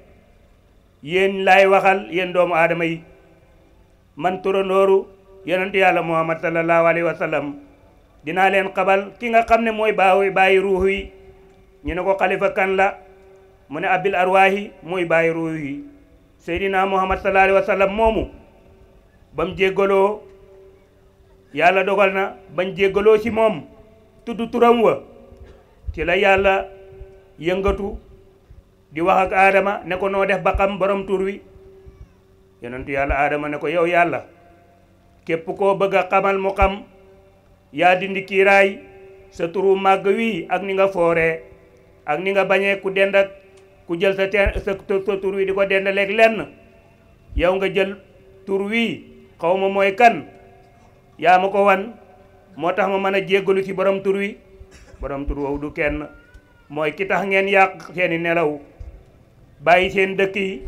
yéen laay waxal yéen doomu aadama yi man turandooru yonent yàlla muhammad sallallahu alayhi wa sallam dinaa leen xabal ki nga xam ne mooy baawi bàyyi ruux yi ñu ne ko xalifa kan la mu ne abil arwaahi mooy bàyyi ruux yi seydina muhammad sallallahu alayhi wa sallam moomu ba mu jéggaloo yàlla dogal na bañ jéggaloo ci moom tudd turam wa ci la yàlla yëngatu di wax ak aadama ne ko noo def ba xam borom tur wi yonentu yàlla aadama ne ko yow yàlla képp koo bëgg a xamal mu xam yaa dindi kiiraay sa turu màgg wi ak ni nga fooree ak ni nga bañee ku dend ak ku jël sa teen sa sa tur wi di ko dendaleeg lenn yow nga jël tur wi xaw ma mooy kan yaa ma ko wan moo tax ma mën a jéggalu ci borom tur wi borom tur woowu du kenn mooy ki tax ngeen yàq seeni nelaw bàyyi seen dëkk yi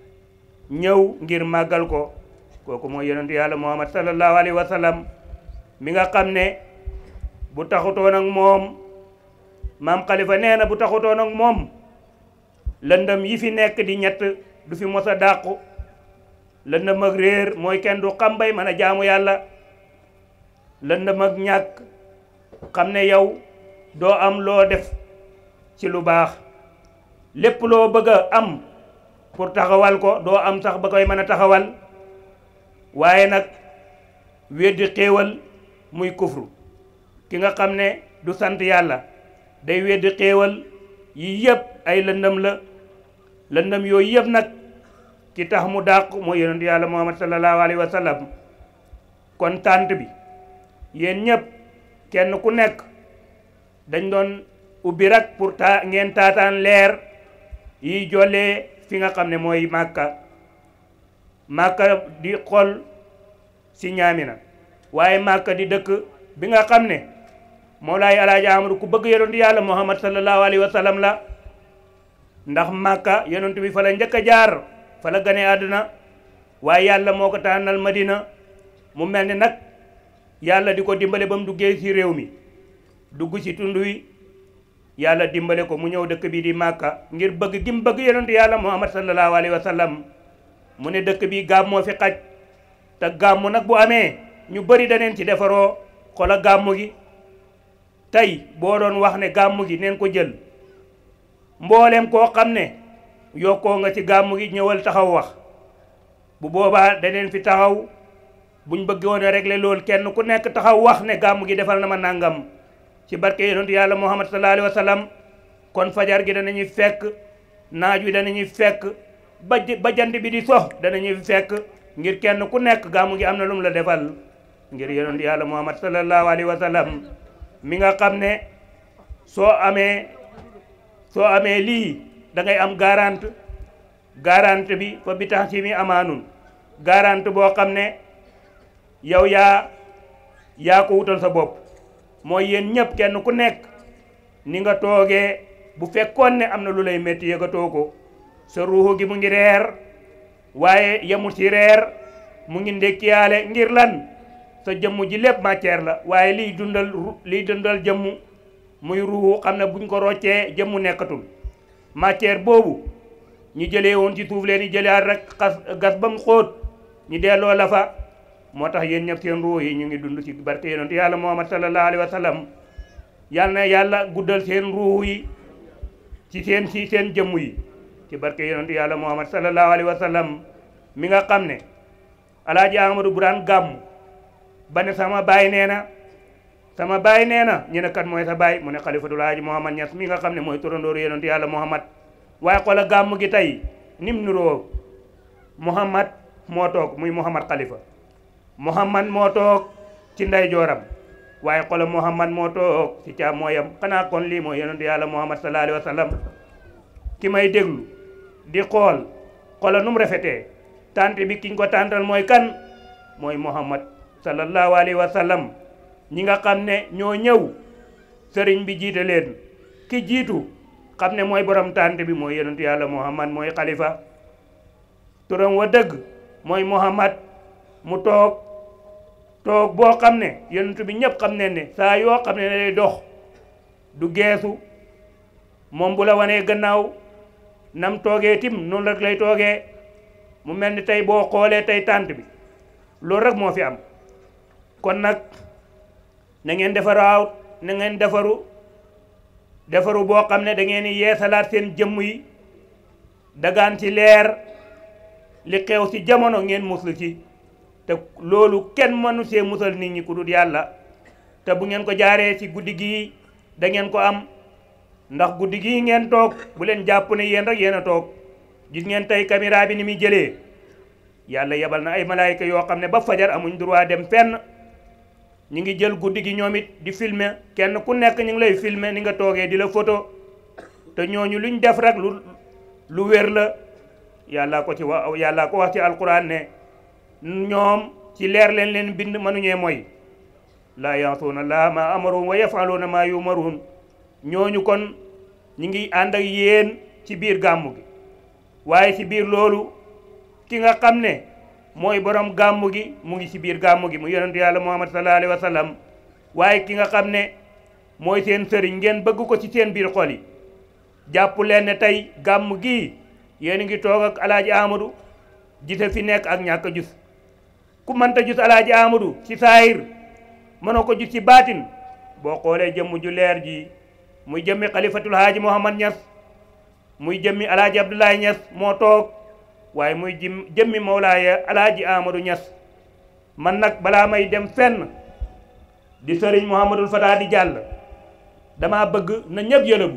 ñëw ngir màggal ko kooku mooy yonentu yàlla muhammad sallallahu alayhi wa sallam mi nga xam ne bu taxutoon ak moom maam xalifa nee na bu taxutoon ak moom lëndëm yi fi nekk di ñett du fi mos a dàqu lëndëm ak réer mooy kenn du xam bay mën a jaamu yàlla lëndëm ak ñàkk xam ne yow doo am loo def ci lu baax lépp loo bëgg a am pour taxawal ko doo am sax ba koy mën a taxawal waaye nag weddi xéewal muy kufru ki nga xam ne du sant yàlla day weddi xéewal yi yëpp ay lëndëm la lëndëm yooyu yëpp nag ki tax mu dàq mooy yonent yàlla muhammad sallallahu alayhi wa sallam kon tànt bi yéen ñëpp kenn ku nekk dañ doon ubbi rek pour ta ngeen taataan leer yi jollee fi nga xam ne mooy màkka màkka di xol si ñaamina waaye màkka di dëkk bi nga xam ne Mawlaay Alaaji Amadu ku bëgg yonent yàlla Muhammad sallallahu alayhi wa sallam la ndax màkka yonent bi fa la njëkk a jaar fa la gane àdduna waaye yàlla moo ko tànnal Madina mu mel ni nag yàlla di ko dimbale ba mu duggee ci réew mi dugg ci tund wi yàlla dimbale ko mu ñëw dëkk bi di màkka ngir bëgg gi mu bëgg yonent yàlla Muhammad sallallahu alayhi wa sallam mu ne dëkk bi gàmmoo fi xaj te gàmmu nag bu amee ñu bëri daneen ci defaroo xola gàmmu gi tey boo doon wax ne gàmmu gi neen ko jël mboolem koo xam ne yokkoo nga ci gàmmu gi ñëwal taxaw wax bu boobaa daneen fi taxaw buñ bëggoon a régler loolu kenn ku nekk taxaw wax ne gàmmu gi defal na ma nangam ci barke yonentu yàlla muhammad sallallahu alayhi wa sallam kon fajar gi danañuy fekk naaj wi danañuy fekk ba ba jant bi di sox danañuy fekk ngir kenn ku nekk gàmmu gi am na lu mu la defal ngir yonent yàlla muhammad sallallahu alayhi wa sallam mi nga xam ne soo amee soo amee lii da ngay am garante garante bi fa bi tax ci mi amaanun garante boo xam ne yow yaa yaa ko wutal sa bopp mooy yéen ñëpp kenn ku nekk ni nga toogee bu fekkoon ne am na lu lay métti yëgatoo ko sa ruuxu gi mu ngi reer waaye yemul ci reer mu ngi ndekkiyaale ngir lan sa jëmm ji lépp matière la waaye liy dundal liy dundal jëmm muy ruuxu xam ne buñ ko roccee jëmmu nekkatul matière boobu ñu jëlee woon ci suuf leen yi jëlaat rek xas gas ba mu xóot ñu delloo la fa moo tax yéen ñëpp seen ruux yi ñu ngi dund ci barke yonent yàlla muhammad sallallahu alayhi wa sallam yal na yàlla guddal seen ruux yi ci seen ci seen jëmm yi ci barke yonent yàlla muhammad sallallahu alayhi wa sallam mi nga xam ne alaaji amadou bu daan gàmm ba ne sama baay nee na sama baay nee na ñu ne kat mooy sa baay mu ne xalifatul haaji muhammad ñas mi nga xam ne mooy turandooru yonent yàlla muhammad waaye xoola gàmm gi tey nim nuroo muhammad moo toog muy muhammad xalifa muhammad moo toog ci nday jooram waaye xoola muhammad moo toog ci caa mooyam xanaa kon lii mooy yonent yàlla muhammad sallallahu alayhi wa sallam ki may déglu di xool xoola nu mu rafetee tant bi kiñ ko tàntal mooy kan mooy muhammad sallallahu alayhi wa sallam ñi nga xam ne ñoo ñëw sëriñ bi jiite leen ki jiitu xam ne mooy borom tànt bi mooy yonent yàlla muhammad mooy xalifa turam wa dëgg mooy muhammad mu toog toog boo xam ne yonent bi ñëpp xam ne ne saa yoo xam ne lay dox du geesu moom bu la wanee gannaaw nam toogee tim noonu rek lay toogee mu mel ni tey boo xoolee tey tànt bi loolu rek moo fi am kon nag na ngeen defaraaw na ngeen defaru defaru boo xam ne da ngeen di yeesalaat seen jëmm yi dagaan ci leer li xew ci jamono ngeen muslu ci te loolu kenn mënu see musal nit ñi ku dul yàlla te bu ngeen ko jaaree ci guddi gii da ngeen ko am ndax guddi gii ngeen toog bu leen jàpp ne yéen rek yéen a toog gis ngeen tey caméra bi ni muy jëlee yàlla yebal na ay malaayika yoo xam ne ba fajar amuñ droit dem fenn ñi ngi jël guddi gi ñoom it di filmer kenn ku nekk ñu ngi lay filmer ni nga toogee di la photo te ñooñu luñ def rek lu lu wér la yàlla ko ci wax yàlla ko wax ci alquran ne ñoom ci leer leen leen bind mënuñee mooy laa yansuuna laa ma amaruun wa yafaluuna ma yumaruun ñooñu kon ñi ngi ànd ak yéen ci biir gàmmu gi waaye ci biir loolu ki nga xam ne mooy borom gàmmu gi mu ngi ci biir gàmmu gi mu yonentu yàlla muhammad sallallahu alayhi wa sallam waaye ki nga xam ne mooy seen sëriñ ngeen bëgg ko ci seen biir xol yi jàpp leen ne tey gàmmu gi yéen ngi toog ak alaaji amadou gise fi nekk ak ñàkk a jus ku mënta jus alaaji amadou ci saayir mënoo ko jus ci baatin boo xoolee jëmm ju leer ji muy jëmmi xalifatul haaji muhammad ñas muy jëmmi alaaji abdoulaye ñas moo toog waaye muy jim jëmmi mawlaaya alaaji amadou ñas man nag balaa may dem fenn di sëriñ mouhamadul fata di jàll dama bëgg na ñëpp yëlëbu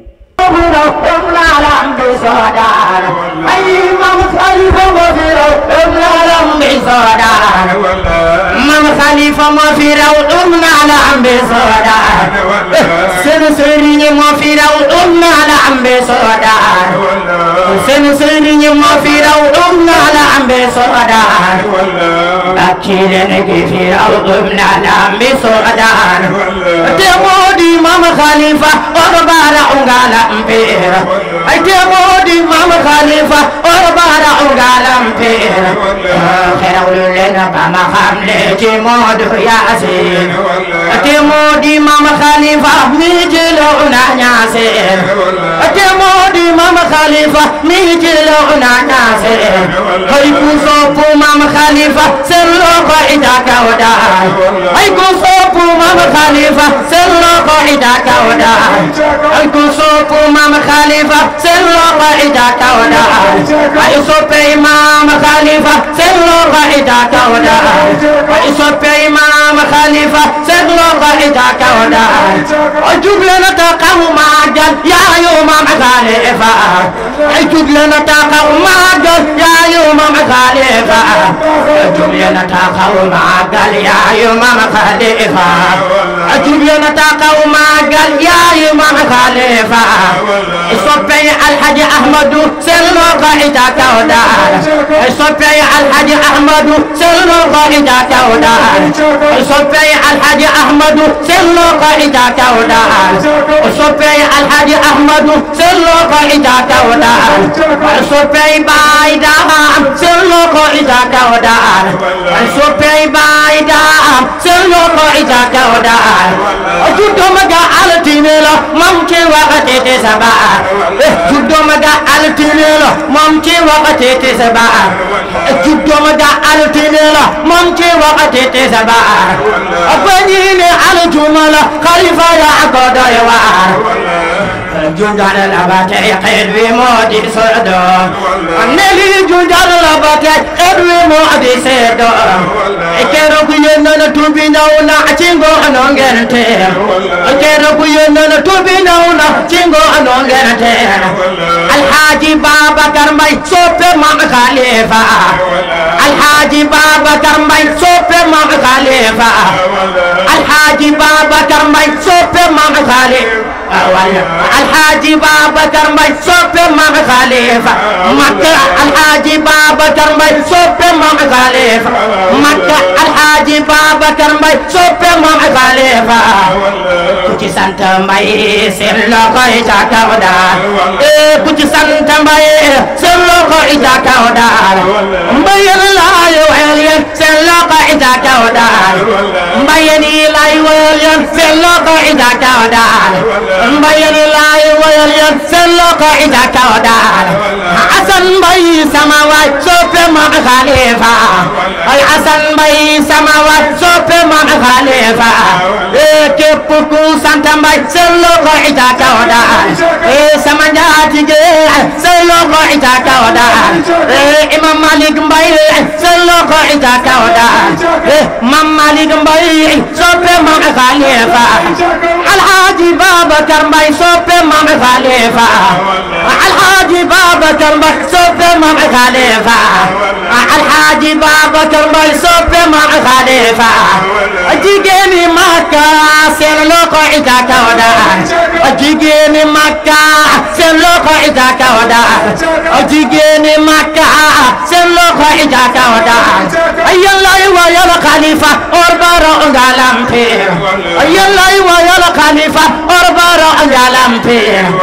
Mam Khalifa moo fi raw um naa la ambe soodaan seen sëriñ moo fi raw um naa la ambe soodaan seen sëriñ moo fi raw um naa la ambe soodaan bakki leen ki fi raw um naa la ambe soodaan te moo di Mam Khalifa oro bara ungala mpera ay te moo di Mam Khalifa oro bara ungala mpera xerawlu leen ba ma xam le ci Moodu Yaasin te moo di Mam Khalifa mi jëlo na ñaaseen te moo di maam xalifa mi ci loxo naa ñaase ay ku soppu maam xalifa seen loxo ita kaw daal ay ku soppu maam xalifa seen loxo ita kaw daal ay ku soppu maam xalifa seen loxo ita kaw daal ay soppey maam xalifa seen loxo ita kaw daal ay soppey maam xalifa seen loxo ita kaw daal ay juble na taxaw maagal yaayu maam xalifa ay juble na taxaw maagal yaayu maam xalifa ay juble na taxaw maagal yaayu maam xalifa ay juble na taxaw maagal yaayu maam xalifa soppey alhaji ahmadu seen loxo ita kaw daal soppey alhaji ahmadu seen loxo ita kaw daal soppey alhaji ahmadu seen loxo ita kaw daal soppey alhaji ahmadu seen loxo ita kaw daal soppey baay daam seen loxo ita kaw daal soppey baay daam seen loxo ita kaw daal juddoma ga altine la mam ci waxati ti sabaar juddoma ga altine la mam ci waxati ti sabaar juddoma ga altine la mam ci waxati ti sabaar bañine aljuma la xalifa ya ko doy waar junjal la ba tey xeet wi moo di soodo ne lii junjal la ba tey xeet wi moo di seedo keroog yónn na tuubi ñëw na ci ngoon ngeen teer keroog yónn na tuubi ñëw na ci ngoon ngeen teer alxaaji Babacar Mbay soppe maam Xalifa alxaaji Babacar Mbay soppe maam Xalifa alxaaji Babacar Mbay soppe maam Xalifa alxaaji Babacar Mbay soppe maam Xalifa Makka alxaaji Babacar Mbay soppe maam Xalifa Makka alxaaji Babacar Mbay soppe maam Xalifa ku ci sant Mbay seen loxo yi ca kaw daal eh ku ci sant Mbay seen loxo yi ca kaw daal Mbayeen laay weel yéen seen loxo yi ca kaw daal Mbayeen yi laay weel yéen seen loxo yi ca kaw daal Mbayeen yi laay weel yéen seen loxo yi ca kaw daal Asan Mbay sama waay soppe maam Xalifa ay Asan Mbay sama waay soppe maam Xalifa eh képp ku sant Mbay seen loxo yi ca kaw daal eh sama njaatige seen loxo yi ca kaw daal eh Imam Malik Mbay seen loxo yi ca kaw daal eh Mam Malik Mbay soppe maam Xalifa Alhaji Babacar Mbay soppe maam Xalifa Alhaji Babacar Mbay soppe maam Xalifa Alhaji Babacar Mbay soppe maam Xalifa jigéeni Makka seen loxo yi ca kaw daal jigéeni Makka seen loxo yi ca kaw daal jigéeni Makka seen loxo yi ca kaw daal yàlla wa yàlla Xalifa or baro ngalampe yàlla wa yàlla Xalifa or baro ngalampe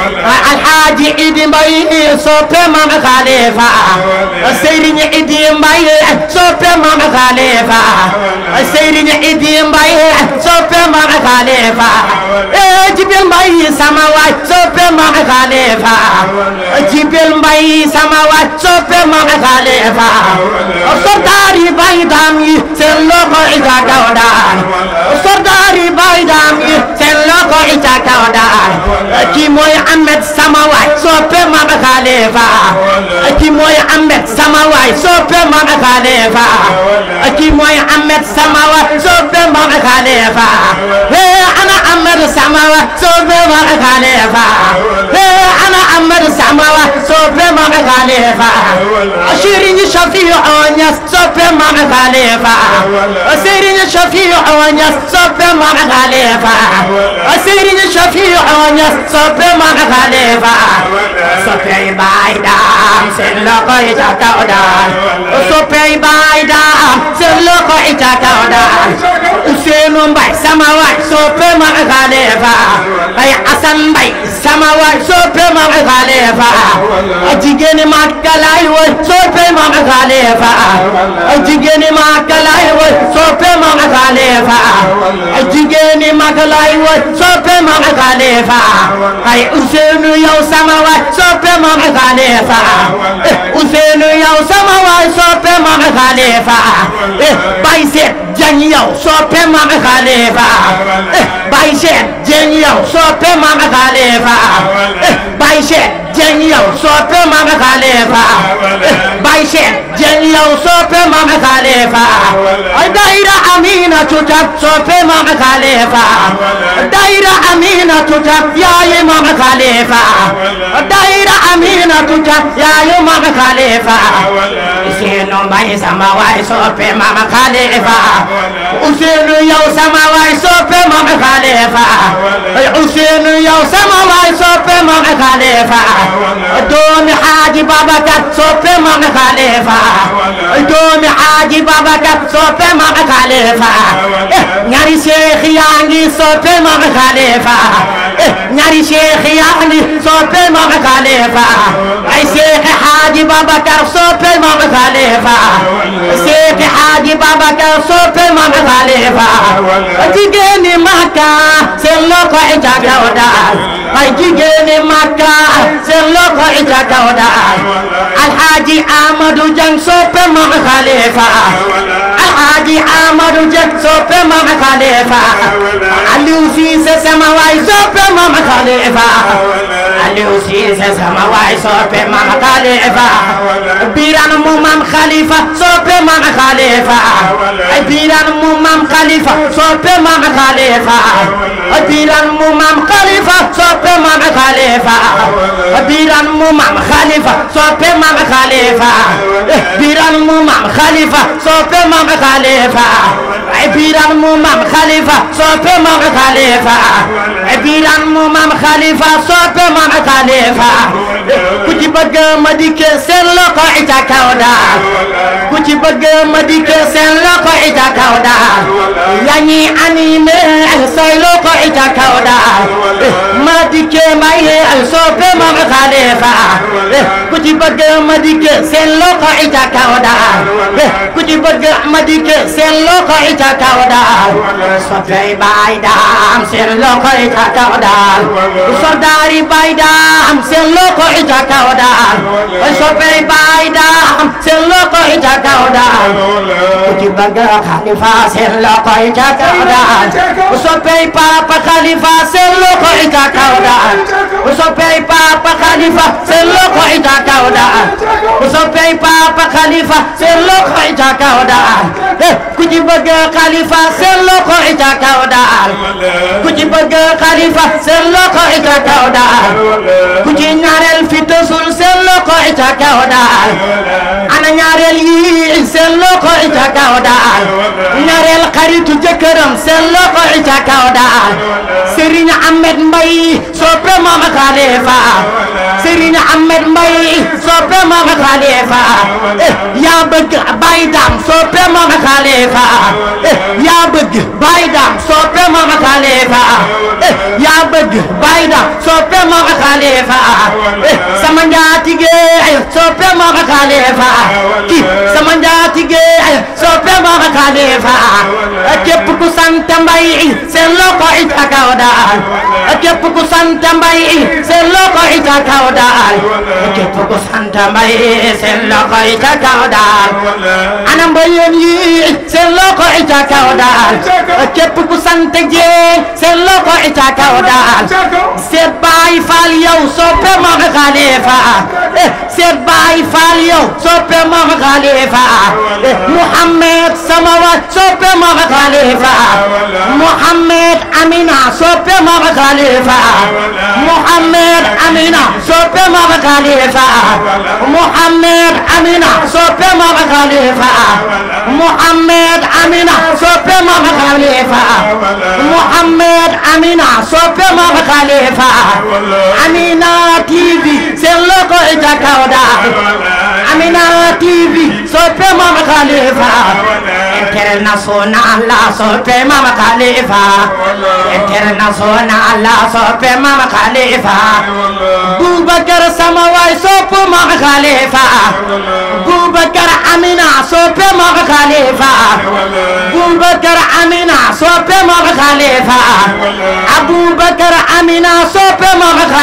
Alhaji Idi Mbay soppe maam Xalifa Serigne Idi Mbay soppe maam Xalifa Serigne Idi Mbay soppe maam Xalifa Jibril Mbay sama waay soppe maam Xalifa Jibril Mbay sama waay soppe maam Xalifa Sordaari bay daam yi seen loxo ita kaw daal Sordaari bay daam yi seen loxo ita kaw daal kii mooy Ahmed sama waay soppe maam Xalifa kii mooy Ahmed sama waay soppe maam Xalifa kii mooy Ahmed sama waay soppe maam Xalifa ana Ahmed sama waay soppe maam Xalifa ana Ahmed sama waay soppe maam Xalifa Serigne Shafiu Ñas soppe maam Xalifa Serigne Shafiu Ñas soppe maam Xalifa Serigne Shafiu Ñas soppe maam Xalifa soppey baay daam seen loxo yi ca kaw daal soppey baay daam seen loxo yi ca kaw daal Ousseynou Mbaye sama waay soppe maam Xalifa ay Assane Mbaye sama waay soppe maam Xalifa jigéeni Makka laay woy soppe maam Xalifa jigéeni Makka laay woy soppe maam Xalifa jigéeni Makka laay woy soppe maam Xalifa Khalifa ay Ousseynou yow sama waay soppe Mame Khalifa Ousseynou yow sama waay soppe Mame Khalifa Baye Seet Dieng yow soppe Mame Khalifa Baye Seet Dieng yow soppe Mame Khalifa Baye Seet Dieng yow soppe Mame Khalifa Baye Seet Dieng yow soppe Mame Khalifa ay daira Amina tutab soppe Mame Khalifa daira Amina tutab yaay Mame Khalifa daira Amina tutab yaay Mame Khalifa Ousseynou Mbaye sama waay soppe Mame Khalifa Ousseynou yow sama waay soppe Mame Khalifa Ousseynou yow sama waay soppe Mame Khalifa doomi Haaji Babacar soppe Mame Khalifa doomi Haaji Babacar soppe Mame Khalifa ñaari Cheikh yaa ngi soppe Mame Khalifa ñaari Cheikh yaa ngi soppe Mame Khalifa ay Cheikh Haaji Babacar soppe Mame Khalifa Cheikh Haaji Babacar soppe Mame Khalifa jigéeni Makka seen loxo i ca kaw daal ay jigéeni Makka seen loxo i ca kaw daal Alhaji Amadou Dieng soppe Mame Khalifa Alhaji Amadou Dieng soppe Mame Khalifa Aliou Cissé sama waay soppe Mame Khalifa Aliou Cissé sama waay soppe Mame Khalifa Birane mu Mame Khalifa soppe Mame Khalifa Birane mu Mame Khalifa soppe Mame Khalifa Birane mu Mame Khalifa soppe Mame Khalifa Birane mu Mame Khalifa soppe Mame Khalifa Birane mu Mame Khalifa soppe Mame Khalifa Birane mu Mame Khalifa soppe Mame Khalifa Birane mu Mame Khalifa soppe Mame Khalifa ku ci bëgg ma dikke seen loxo i ca kaw daal ku ci bëgg ma dikke seen loxo i ca kaw daal yaa ñi animé say loxo i ca kaw daal ma dikke may soppe Mame Khalifa ku ci bëgg ma dikke seen loxo i ca kaw daal ku ci bëgg ma dikke seen loxo i ca kaw daal soppey baay daam seen loxo i ca kaw daal soldaari baay daam seen loxo i ca kaw daal soppey baay daam seen loxo i ca kaw daal ku ci bëgg Khalifa seen loxo i ca kaw daal soppey papa Khalifa seen loxo i ca kaw daal soppey papa Khalifa seen loxo i ca kaw daal soppey papa Khalifa seen loxo i ca kaw daal ku ci bëgg Khalifa seen loxo i ca kaw daal ku ci bëgg Khalifa seen loxo i ca kaw daal ku ci ñaareel fi tësul seen loxo i ca kaw daal ana ñaareel yi seen loxo i ca kaw daal ñaareel xaritu jëkkëram seen loxo i ca kaw daal Serigne Ahmed Mbaye soppe Mame Khalifa Serigne Ahmed Mbaye soppe Mame Khalifa yaa bëgg Baye Dame soppe Mame Khalifa yaa bëgg Baye Dame soppe Mame Khalifa yaa bëgg Baye Dame soppe Mame Khalifa sama njaatige soppe Mame Khalifa ki sama njaatige soppe Mame Khalifa képp ku sant Mbaye seen loxo i ca kaw daal képp ku sant Mbaye seen loxo i ca kaw daal képp ku sant Mbaye seen loxo i ca kaw daal ana mbayeen yi seen loxo i ca kaw daal képp ku sant Dieng seen loxo i ca kaw daal seet Baay Faal yow soppe Mame Khalifa seet Baay Faal yow soppe Mame Khalifa Mouhamed sama wa soppe Mame Khalifa Mouhamed Amina soppe Mame Khalifa Mouhamed Amina soppe Mame Khalifa Mouhamed Amina soppe Mame Khalifa Mouhamed Amina soppe Mame Khalifa Mouhamed Amina soppe Mame Khalifa Amina TV seen loxo i ca kaw daal Amina TV soppe Mame Khalifa international la soppe Mame Khalifa international la soppe Mame Khalifa Boubacar sama waay sopp Mame Khalifa Boubacar Amina soppe Mame Khalifa Boubacar Amina soppe Mame Khalifa Aboubacar Amina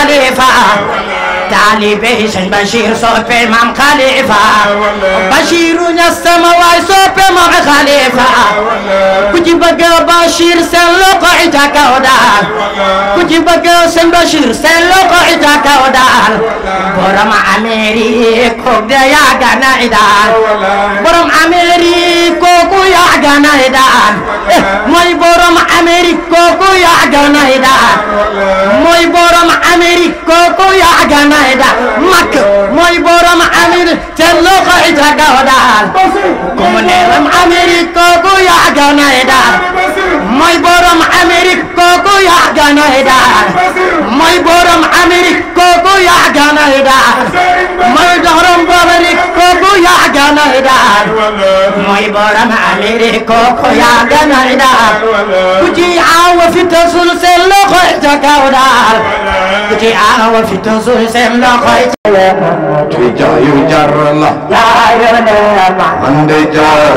خليفة taalibe sëñ Bachir soppe maam Khalifa Bachir ñastama waay soppe maam Khalifa ku ci bëgg Bachir seen loxo ita kaw daal ku ci bëgg sëñ Bachir seen loxo ita kaw daal borom Amérique kooku de yàgg na daal borom Amérique kooku yàgg na daal mooy borom Amérique kooku yàgg na daal mooy borom Amérique kooku yàgg na da mak mooy borom Amérique te loxo ita gaw daal ku mu neelam Amérique kooku yàgg na daal mooy borom Amérique kooku yàgg na daal mooy borom Amérique kooku yàgg na daal mooy borom Amérique kooku yàgg na daal mooy borom Amérique kooku yàgg na daal ku ci awa fi tasul seen loxo ita gaw daal ku ci awa fi tasul seen loxo ita ci jaayu jar la man de jar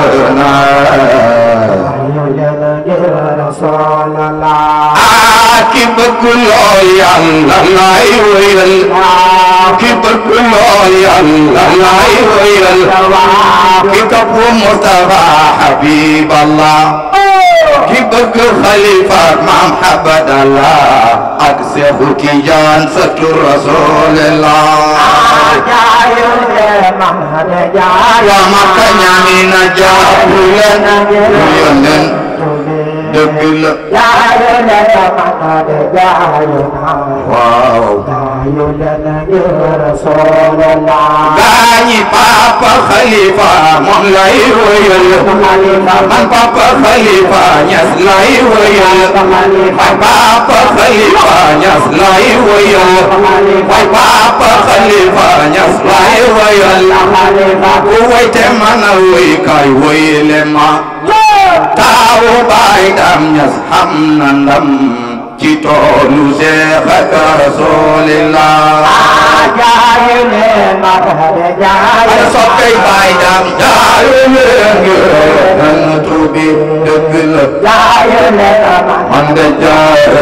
naa ki bëgg lool yàlla lay wéyal ki bëgg lool yàlla lay wéyal ki topp Mustafa Habiballah ki bëgg xalifa maam Habadallah ak Seexu Tijaan sëtu Rasulillah waa Makka ñaani na jaabu leen yónneen dëgg la waaw gaañi papa xalifa moom lay wëyal man papa xalifa ñas lay wëyal man papa xalifa ñas lay wëyal man papa xalifa ñas lay wëyal ku wayte man a wëy kay wëyle ma taawu baay dam ñas xam na ndam ci toolu Seex ak Rasulillah ana soppey baay dam jaayu leen ngeen tuubi dëgg la man de jaar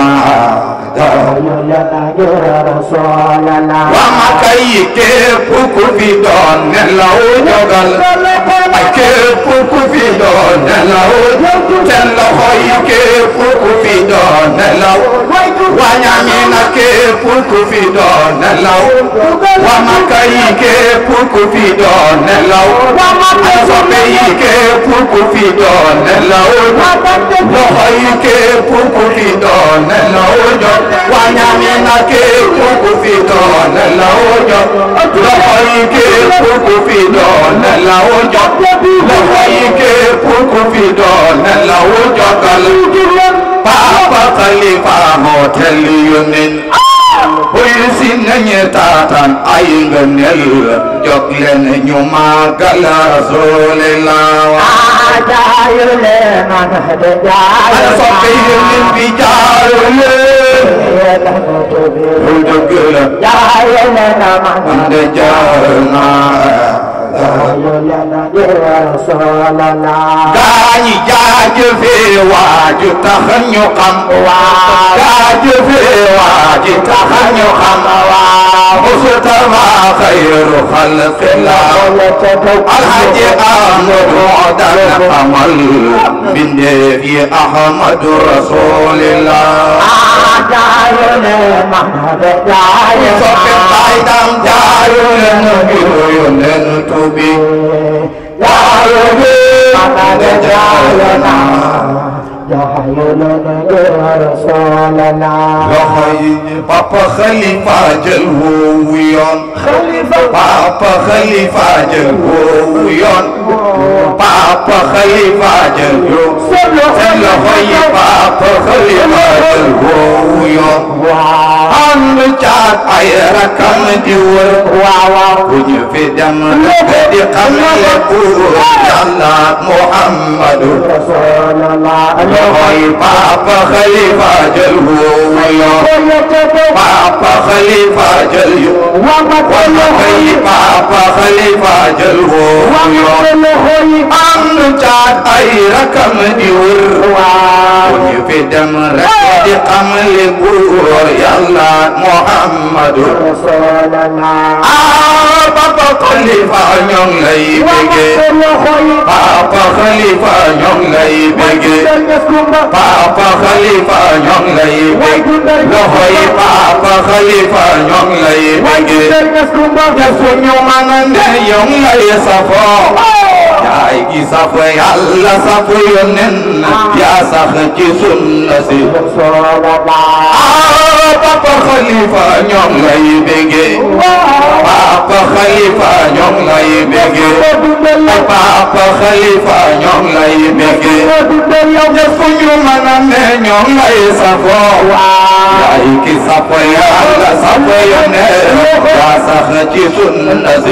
naa waa Makka yi képp ku fi doon nelaw jogal ay képp ku fi doon nelaw seen loxo yi képp ku fi doon nelaw waa Ñamina képp ku fi doon nelaw waa Makka yi képp ku fi doon nelaw ana soppe yi képp ku fi doon nelaw loxo yi képp ku fi doon nelaw jot waa Ñamina képp ku fi doon nelaw jot loxo yi képp ku fi doon nelaw jot loxo yi képp ku fi doon nelaw jotal Papa Khalifa hotel yunin buy si nañu taataan ay ngëneel jóg leen ñu màggal Rasulillah ana soppe yunin bi jaaru leen lu dëgg la man de jaar naa gaañi jaajëfe waaju tax ñu xam jaajëfe waaju tax ñu xam Mustafa xayru xalqillah alhaji Ahmadu dana xamal mbindeef yi Ahmadu rasulillah soppe baay dam jaayu leen ngir yónneen tubi jaayu leen jaayu naa loxo yi papa xalifa jël woowu yoon papa xalifa jël woowu yoon papa xalifa jël yoon seen loxo yi papa xalifa jël woowu yoon ànd caat ay rakam di wër bu ñu fi dem nga di xam lépp yàlla Muhammadu loxoy papa xalifa jël woowu yoon papa xalifa jël yoon kay papa xalifa jël woo yoon am nu caat ay rakam di wër bu ñu fi dem rek di xam li buur yàlla muhammadu ah papa xalifa ñoo ngi lay bége papa xalifa ñoo ngi lay bége papa xalifa ñoo ngi lay bége loxo yi papa xalifa ñoo ngi lay bége defu ñu mën a ne yow ngi lay safoo yaay gi safo yàlla safo yonen yaa sax ci sunna si ah papa xalifa ñoo ngi lay bége papa xalifa ñoo ngi lay bége papa xalifa ñoo ngi lay bége defu ñu mën a ne ñoo ngi lay safo yaay gi safo yàlla safo yonen yaa sax ci sunna si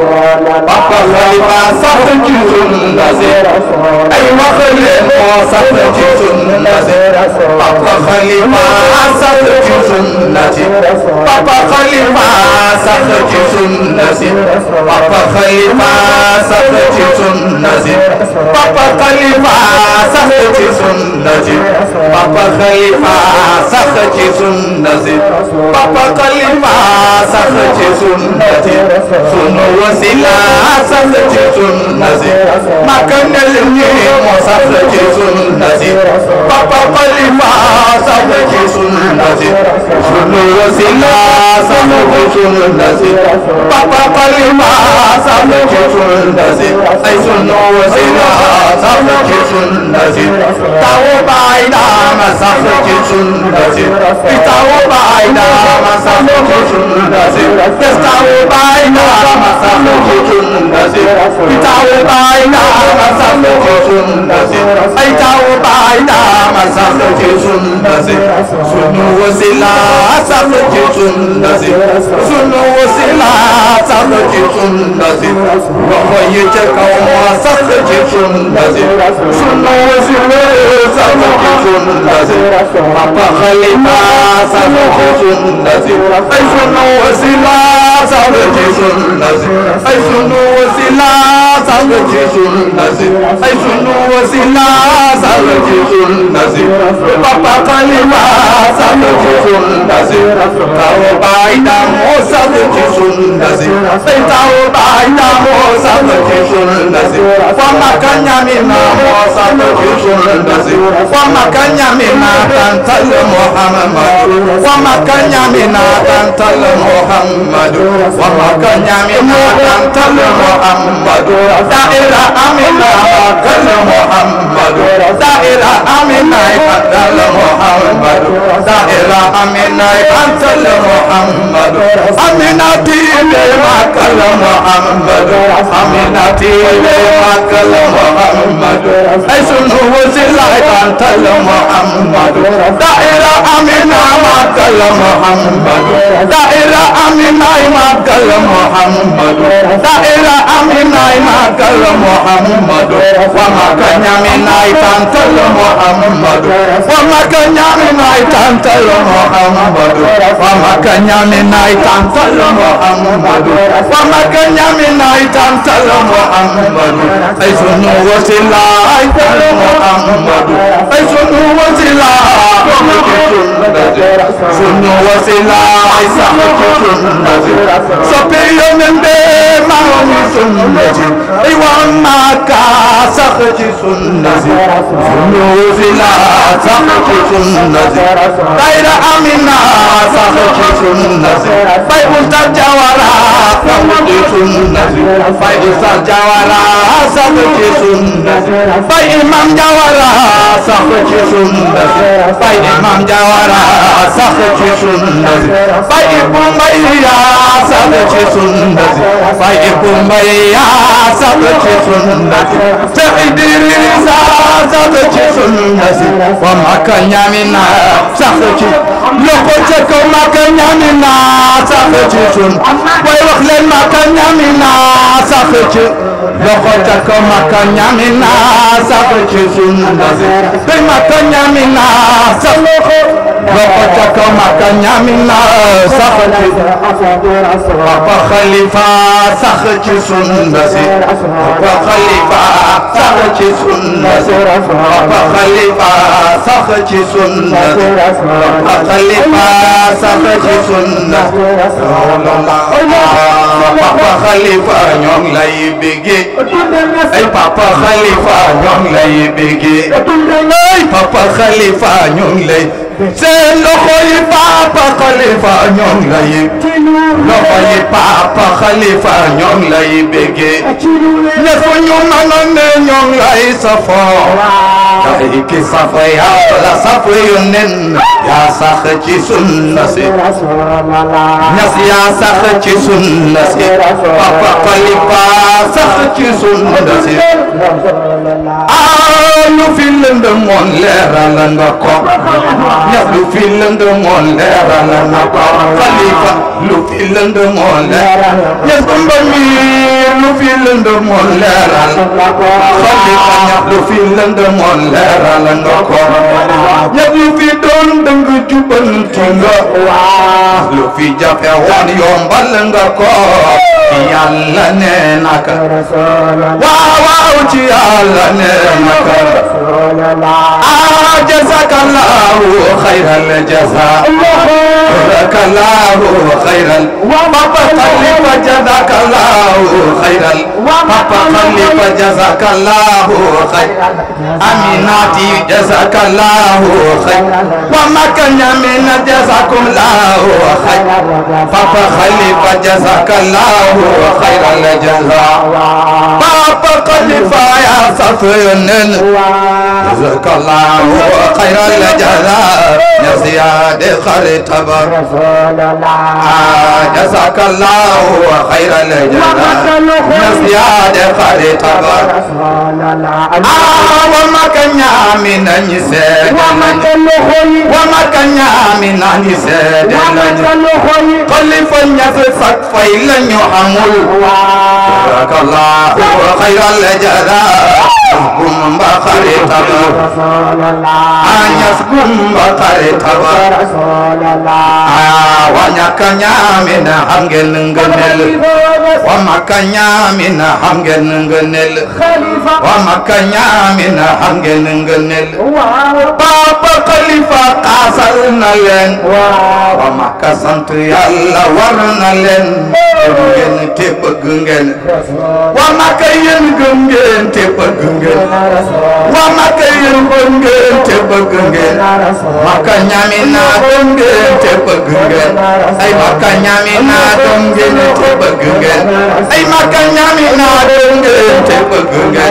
papa xalifa sax ci sunna si ay wax leen moo sax ci sunna si papa xalifa sax ci sunna si papa xalifa sax ci sunna si papa xalifa sax ci sunna si papa xalifa sax ci sunna si papa xalifa sax ci sunna si papa xalifa sax ci sunna si sunu wasila sax ci sunna si makanel ñi moo sax ci sunna si papa xalifa sax ci sunna si sunu wasila sax ci sunna si papa xalifa sax ci sunna si ay sunu wasila sax ci sunna si tawu baay daama sax ci sunna si tawu baay daama sax ci sunna si tawu baay daama sax ci sunna si tawu baay daama sax ci sunna si ay tawu baay daama sax ci sunna si sunu wasila sax ci sunna si sunu wasila sax ci sunna si loxo yi ca kaw moo sax ci sunna si sunu wasila sax ci sunna si papa xalifa sax ci sunna si ay sunu wasila sax ci sunna si ay sunu wasila sax ci sunna si ay sunu wasila sax ci sunna si papa xalifa sax ci sunna si taw baay daamo sax ci sunna si ay taw baay daamo sax ci sunna si wa maka ñamina moo sax ci sunna si wa maka ñamina tantal muhammadu wa maka ñamina tantal muhammadu wa maka ñamina tantal muhammadu daira amina makal muhammadu daira amina tantal muhammadu daira amina tantal muhammadu amina tibe makal muhammadu amina tibe makal muhammadu ay sunu wasila tantal muhammadu daira amina makal muhammadu daira amina makal muhammadu daira amina makal muhammadu wa makanyamina tantal muhammadu wa makanyamina tantal muhammadu wa makanyamina tantal muhammadu wa makanyamina tantal muhammadu ay sunu wasila tantal muhammadu ay sunu wasila sunu wasila ay sunu sunnati soppe yonen be maami sunnati ay wa maka sax ci sunnati sunu wasila sax ci sunnati dayra amina sax ci sunnati bay musta jawara sax ci sunnati bay musta jawara sax ci sunnati bay imam jawara sax ci sunnati bay imam jawara sax ci sunnati bay ibu mbay yaa sax ci sunnati bay ibu mbay yaa sax ci sunnati te Idrissa sax ci sunnati wa maka ñamina sax ci loxo ca kaw maka ñamina sax ci sun way wax leen maka ñamina sax ci loxo ca kaw maka ñamina sax ci sunnati te maka ñamina sax loxo ca kaw Makka ñaami na sax ci Papa Khalifa sax ci sunna si Papa Khalifa sax ci sunna si Papa Khalifa sax ci sunna si Papa Khalifa sax ci sunna Papa Khalifa ñoo ngi lay béggee ay Papa Khalifa ñoo ngi lay béggee ay Papa Khalifa ñoo ngi lay seen loxo yi Papa Khalifa ñoo ngi lay loxo yi Papa Khalifa ñoo ngi lay béggee ñëpp ñu mën a ne ñoo ngi lay safoo ay ki safa yàlla safa yu nen yaa sax ci sunna si ñas yaa sax ci sunna si Papa Khalifa sax ci sunna si ah lu fi lëndëmoon leeral nga ko ñas lu fi lëndëmoon leeral nga ko Khalifa lu fi lëndëmoon leeral ñas Bamba mi lu fi lëndëmoon leeral Khalifa ñas lu fi lëndëmoon leeral nga ko ñas lu fi doon dëng jubanti nga lu fi jafe woon yombal nga ko yàlla nee naka waaw waaw ci yàlla nee naka ah jazakallahu khayral jaza jazakallahu khayral papa khalifa jazakallahu khayral papa khalifa jazakallahu khayral aminati jazakallahu khayral wa makanya min jazakumullahu khayral papa khalifa jazakallahu khayral jaza papa khalifa ya safiyun jazakallahu khayral jaza نزياد خير تبر جزاك الله خير الجزاء نزياد خير تبر وما كان من نسيد وما كان من نسيد قل فنيسك فإلن يحمل جزاك الله خير الجزاء gum ba xare taba anyas gum ba xare taba wa ñaka ñamina xam ngeen ngëneel wa maka ñamina xam ngeen ngëneel wa maka ñamina xam ngeen ngëneel papa xalifa xaasal na leen wa maka sant yàlla war na leen gëm ngeen te bëgg ngeen wa maka yéen gëm ngeen te bëgg ngeen wa maka yéen gëm ngeen te bëgg ngeen maka ñami naa gëm ngeen te bëgg ngeen ay maka ñami naa gëm ngeen te bëgg ngeen ay maka ñami naa gëm ngeen te bëgg ngeen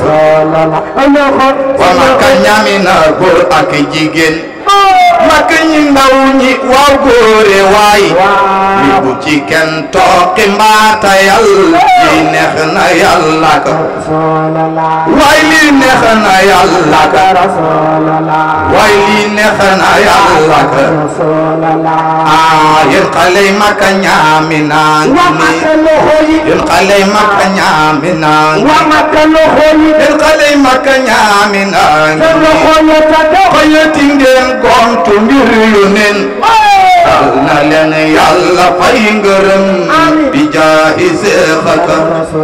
wa maka ñami naa góor ak jigéen maka ñi ndaw ñi waaw góore waay li bu ci kenn tooqi mbaata yàlla lii neex na yàlla ka waay lii neex na yàlla ka waay lii neex na yàlla ka ah yéen xale yi maka ñaami naa ngi nii yéen xale yi maka ñaami naa ngi yéen xale yi maka ñaami naa ngi nii xëyati ngeen gontu mbir yu nen yal na leen yàlla fay ngërëm bi jaahi seexaka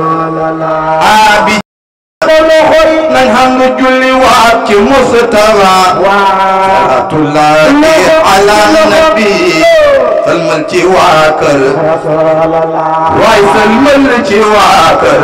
a bi nañ xam nga julli waat ci Mustafa salaatullahi ala nabi salmal ci waa kër waay salmal ci waa kër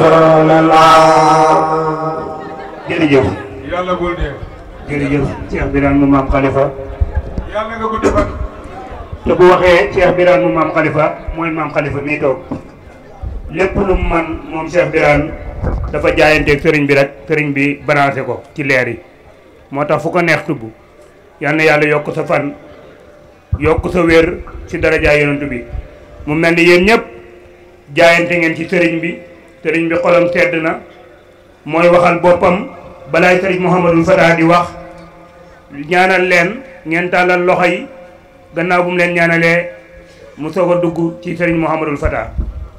jërëjëf yàlla bul dee jërëjëf Cheikh Birane mu maam Khalifa yàlla nga gudd fan te bu waxee Cheikh Birane mu maam Khalifa mooy maam Khalifa mii toog lépp lu mu man moom Cheikh Birane dafa jaayanteeg sëriñ bi rek sëriñ bi branché ko ci leer yi moo tax fu ko neex tubb yal na yàlla yokk sa fan yokk sa wér ci darajaay yonent bi mu mel ni yéen ñëpp jaayante ngeen ci sëriñ bi sëriñ bi xolam sedd na mooy waxal boppam balaay sëriñ Mouhamadou Fata di wax ñaanal leen ngeen tàllal loxo yi gannaaw bu mu leen ñaanalee mu soog a dugg ci sëriñ Mouhamadou Fata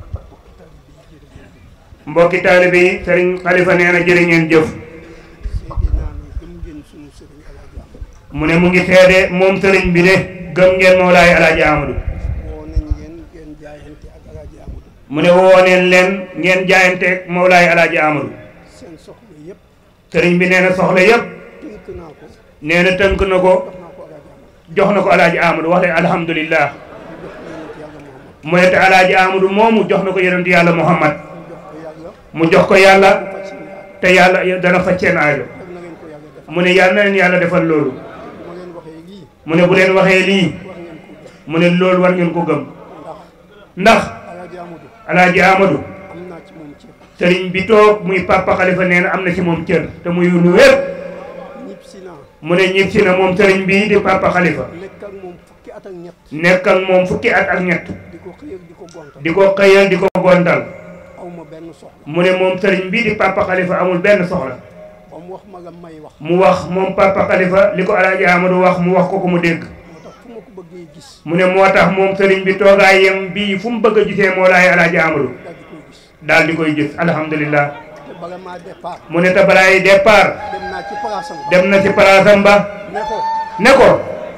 mbokki taalibe yi sëriñ Xalifa nee na jërë ngeen jëf mu ne mu ngi seede moom sëriñ bi de gëm ngeen Mawlaay Alaaji Amadou woo nañ ngeen ngeen jaayante ak Alaaji Amadou mu ne woo neen leen ngeen jaayante ak Mawlaay Alaaji Amadou seen soxla yëpp sëriñ bi nee na soxla yëpp tënk naa ko nee na tënk na ko jox naa ko Alaaji Amadou jox na ko Alaaji Amadou wax leen alhamdulillah jox ko yonent yàlla Muhammad mu ne te Alaaji Amadou moomu jox na ko yonent yàlla Muhammad jox ko yàlla mu jox ko yàlla faj seen yaay te yàlla dana faj seen aajo def na ngeen ko yàlla def mu ne yàlla na leen yàlla defal loolu bu ma leen waxee lii mu ne bu leen waxee lii wax ngeen ko def mu ne loolu war ngeen ko gëm ndax ndax Alaaji Amadou Alaaji Amadou am naa ci moom cër sëriñ bi toog muy papa xalifa nee na am na ci moom cër te muy lu wér ñib si naa mu ne ñib si na moom sëriñ bi di papa xalifa nekk ak moom fukki at ak ñett nekk ak moom fukki at ak ñett di ko xëyal di ko gontal di ko xëyal di ko gontal aw ma benn soxla mu ne moom sëriñ bi di papa xalifa amul benn soxla ba mu wax ma la may wax mu wax moom papa xalifa li ko Alaaji Amadou wax mu wax ko ko mu dégg moo tax fu ma ko bëggee gis mu ne moo tax moom sëriñ bi toogaayam bii fu mu bëgg a gisee moo laay Alaaji Amadou daal di koy gis daal di koy gis alhamdulillah te bala maa départ mu ne te balaay départ dem naa ci palaasam dem na ci palaasam ba ne ko ne ko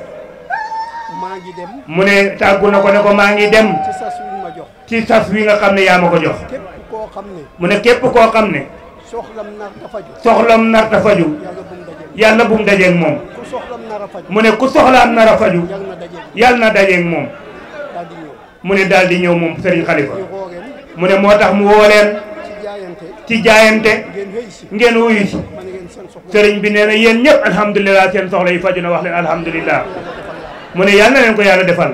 maa ngi dem mu ne tàggu na ko ne ko maa ngi dem ci sas wi ma jox ci sas wi nga xam ne yaa ma ko jox képp koo xam ne mu ne képp koo xam ne soxlam nar dafa ju soxlam nar ta faju yàlla bu mu dajeeg yàlla bu mu dajeeg moom ku soxlam nar a faju mu ne ku soxlaam nar a faju yàlla na dajeeg yàlla na dajeeg moom daal di ñëw mu ne daal di ñëw moom sëriñ xalifa ñu xooreen mu ne moo tax mu woo leen ci jaayante ci jaayante ngeen xëy si ngeen wuyu si ma ne ngeen seen soxla sëriñ bi nee na yéen ñëpp alhamdulilah seen soxla yi faju na wax leen alhamdulilah mu ne yàlla na leen ko yàlla defal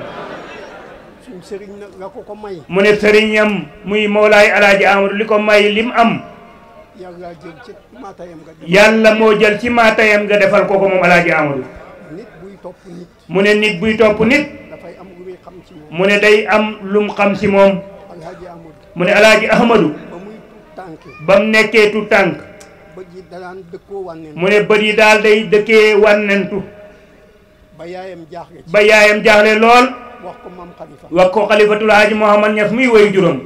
suñ sëriñ nag nga ko ko may mu ne sëriñam muy Mawlaay Alaaji Amadou li ko may lim am yàlla jël ci maatayam nga def yàlla moo jël ci maatayam nga defal ko ko moom Alaaji Amadou nit buy topp nit mu ne nit buy topp nit dafay am lu muy xam ci moom mu ne day am lum xam ci moom alhaji amadou mu ne Alaaji Ahmadou ba muy tuut tànk ba mu nekkee tu tànk ba ji danaan dëkkoo wànneen mu ne bët yi daal day dëkkee wànnentu ba yaayam jaaxle ci ba yaayam jaaxle lool wax ko maam xalifa wax ko xalifatul Haaji Mouhamad Ñas muy woy juróom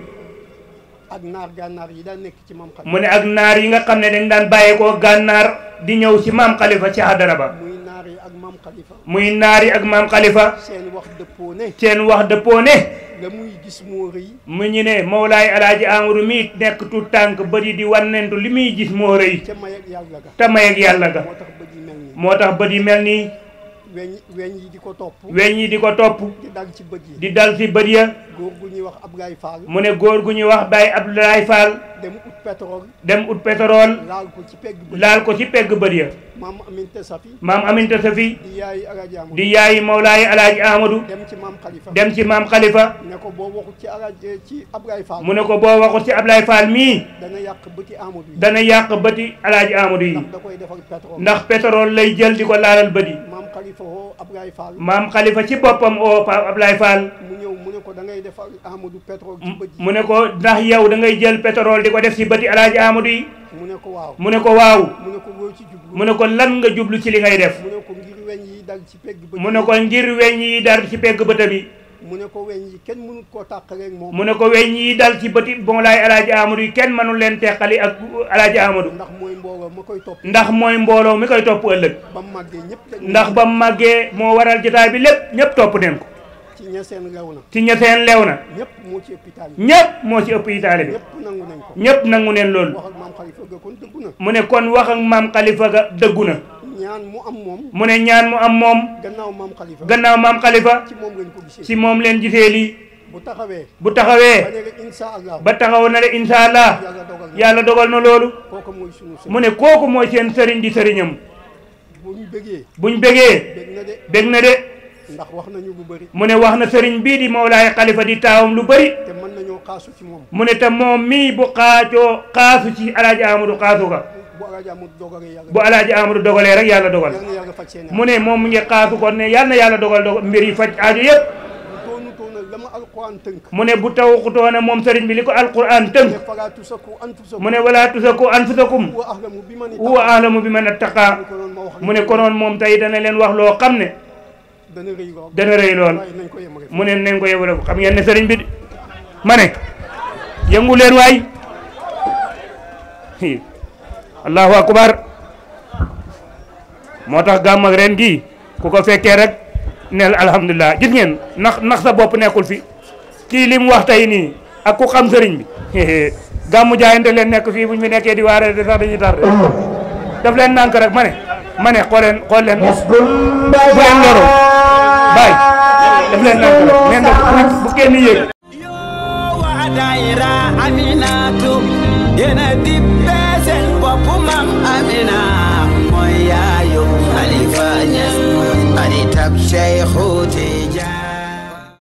ak naar gànnaar yi daan nekk ci maam xalifa mu ne ak naar yi nga xam ne dañ daan bàyyeekoo gànnaar di ñëw ci maam xalifa ci hadara ba muy naar yi ak maam xalifa muy naar yi ak maam xalifa seen wax dëppoo ne seen wax dëppoo ne la muy gis moo rëy mu ñu ne Mawlaay Alaaji Amadou mi nekk tu tànk bët yi di wannentu li muy gis moo rëy ca may ak yàlla ga te may ak yàlla ga moo tax bët yi mel nii moo tax bët yi mel nii weñ weñ yi di ko topp weñ yi di ko topp di dal ci bët yi di dal ci bët ya góor gu ñuy wax Ablaye Fall mu ne góor gu ñuy wax Baye Abdoulaye Fall dem ut pétrole dem ut pétrole laal ko ci pegg bët laal ko ci pegg bët ya maam Aminta Safi maam Aminta Safi di yaayi Alaaji Amadou di yaayi Mawlaay Alaaji Amadou dem ci maam xalifa dem ci maam Khalifa ne ko boo waxut ci Alaaji ci Ablaye Fall mu ne ko boo waxut ci Ablaye Fall mii dana yàq bëti Amadou yi dana yàq bëti Alaaji Amadou yi ndax da koy defal pétrole ndax pétrole lay jël di ko laalal bët yi maam xalifa woo Ablaye Fall maam Khalifa ci boppam oo Pape Ablaye Fall mu ñëw mu ne ko da ngay defal Amadou pétrole ci bët yi mu ne ko ndax yow da ngay jël pétrole di ko def ci bëti Alaaji Amadou yi mu ne ko waaw mu ne ko waaw mu ne ko loo ci jublu mu ne ko lan nga jublu ci li ngay def mu ne ko ngir weñ yi dal ci pegg bët mu ne ko ngir weñ yi dar ci pegg bëtam yi mu ne ko weñ yi kenn mënut koo tàqaleeg moom mu ne ko weñ yi dal ci bëti Mawlaay Alaaji Amadou yi kenn mënul leen teqali ak Alaaji Amadou ndax mooy mbooloo ma koy topp ndax mooy mbooloo mi koy topp ëllëg ba mu màggee ñëpp dañ ndax ba mu màggee moo waral jotaay bi lépp ñëpp topp neen ko ci ña seen lew na ci ñetteen lew na ñëpp moo ci hôpital yi ñëpp moo ci ëpp yi taale bi ñëpp nangu nañ ko ñëpp nangu neen loolu wax ak maam xalifa ga kon dëggu na mu ne kon wax ak maam Khalifa ga dëggu na ñaan mu am moom mu ne ñaan mu am moom gannaaw maam xalifa gannaaw maam Khalifa ci moom lañ ko gisee ci moom leen gisee lii bu taxawee bu taxawee ba léegi insha allah ba taxaw na le incha allah yàlla dogal na yàlla dogal na loolu kooku mooy sunu sëriñ mu ne kooku mooy seen sëriñ di sëriñam buñ bëggee buñ bégee bég na de bég na de ndax wax nañu lu bëri mu ne wax na sëriñ bii di Mawlaay Khalifa di taawam lu bëri te mën nañoo xaasu ci moom mu ne te moom mii bu xaacoo xaasu ci alaaji Amadou xaasu ga bu alaaji amul dogalee yàlla bu alaaji Amadou dogalee rek yàlla dogal yàlla na yàlla faj seen mu ne moom mu ngi xaasu ko ne yàlla na yàlla dogal dogal mbir yi faj aajo yëpp bu toonu toona la ma alquran tënk mu ne bu tawxutoona moom sëriñ bi li ko alquran tënk ne falaa tusaku anfusakum mu ne wala tusaku anfusakum wa ahlamu bi man huwa ahlamu bi man attaqa ko noonu ma wax mu ne konoon moom tey dana leen wax loo xam ne dana rëy lool dana rëy lool waaye nañ ko yem rek mu ne nañ ko yebale xam ngeen ne sëriñ bi ma ne yëngu leen waay allahu akbar moo tax gàmm ak ren gi ku ko fekkee rek neel alhamdulilah gis ngeen nax nax sa bopp nekkul fi kii li mu wax tey nii ak ku xam sëriñ bi gàmmu jaayante leen nekk fii bu ñu fi nekkee di waaree de sax dañuy tardé daf leen nànk rek ma ne ma ne xool leen xool leen bu leen loro bàyyi daf leen nànk rek neen def bu kenn yéeg wa daira aminatu yena dippe sen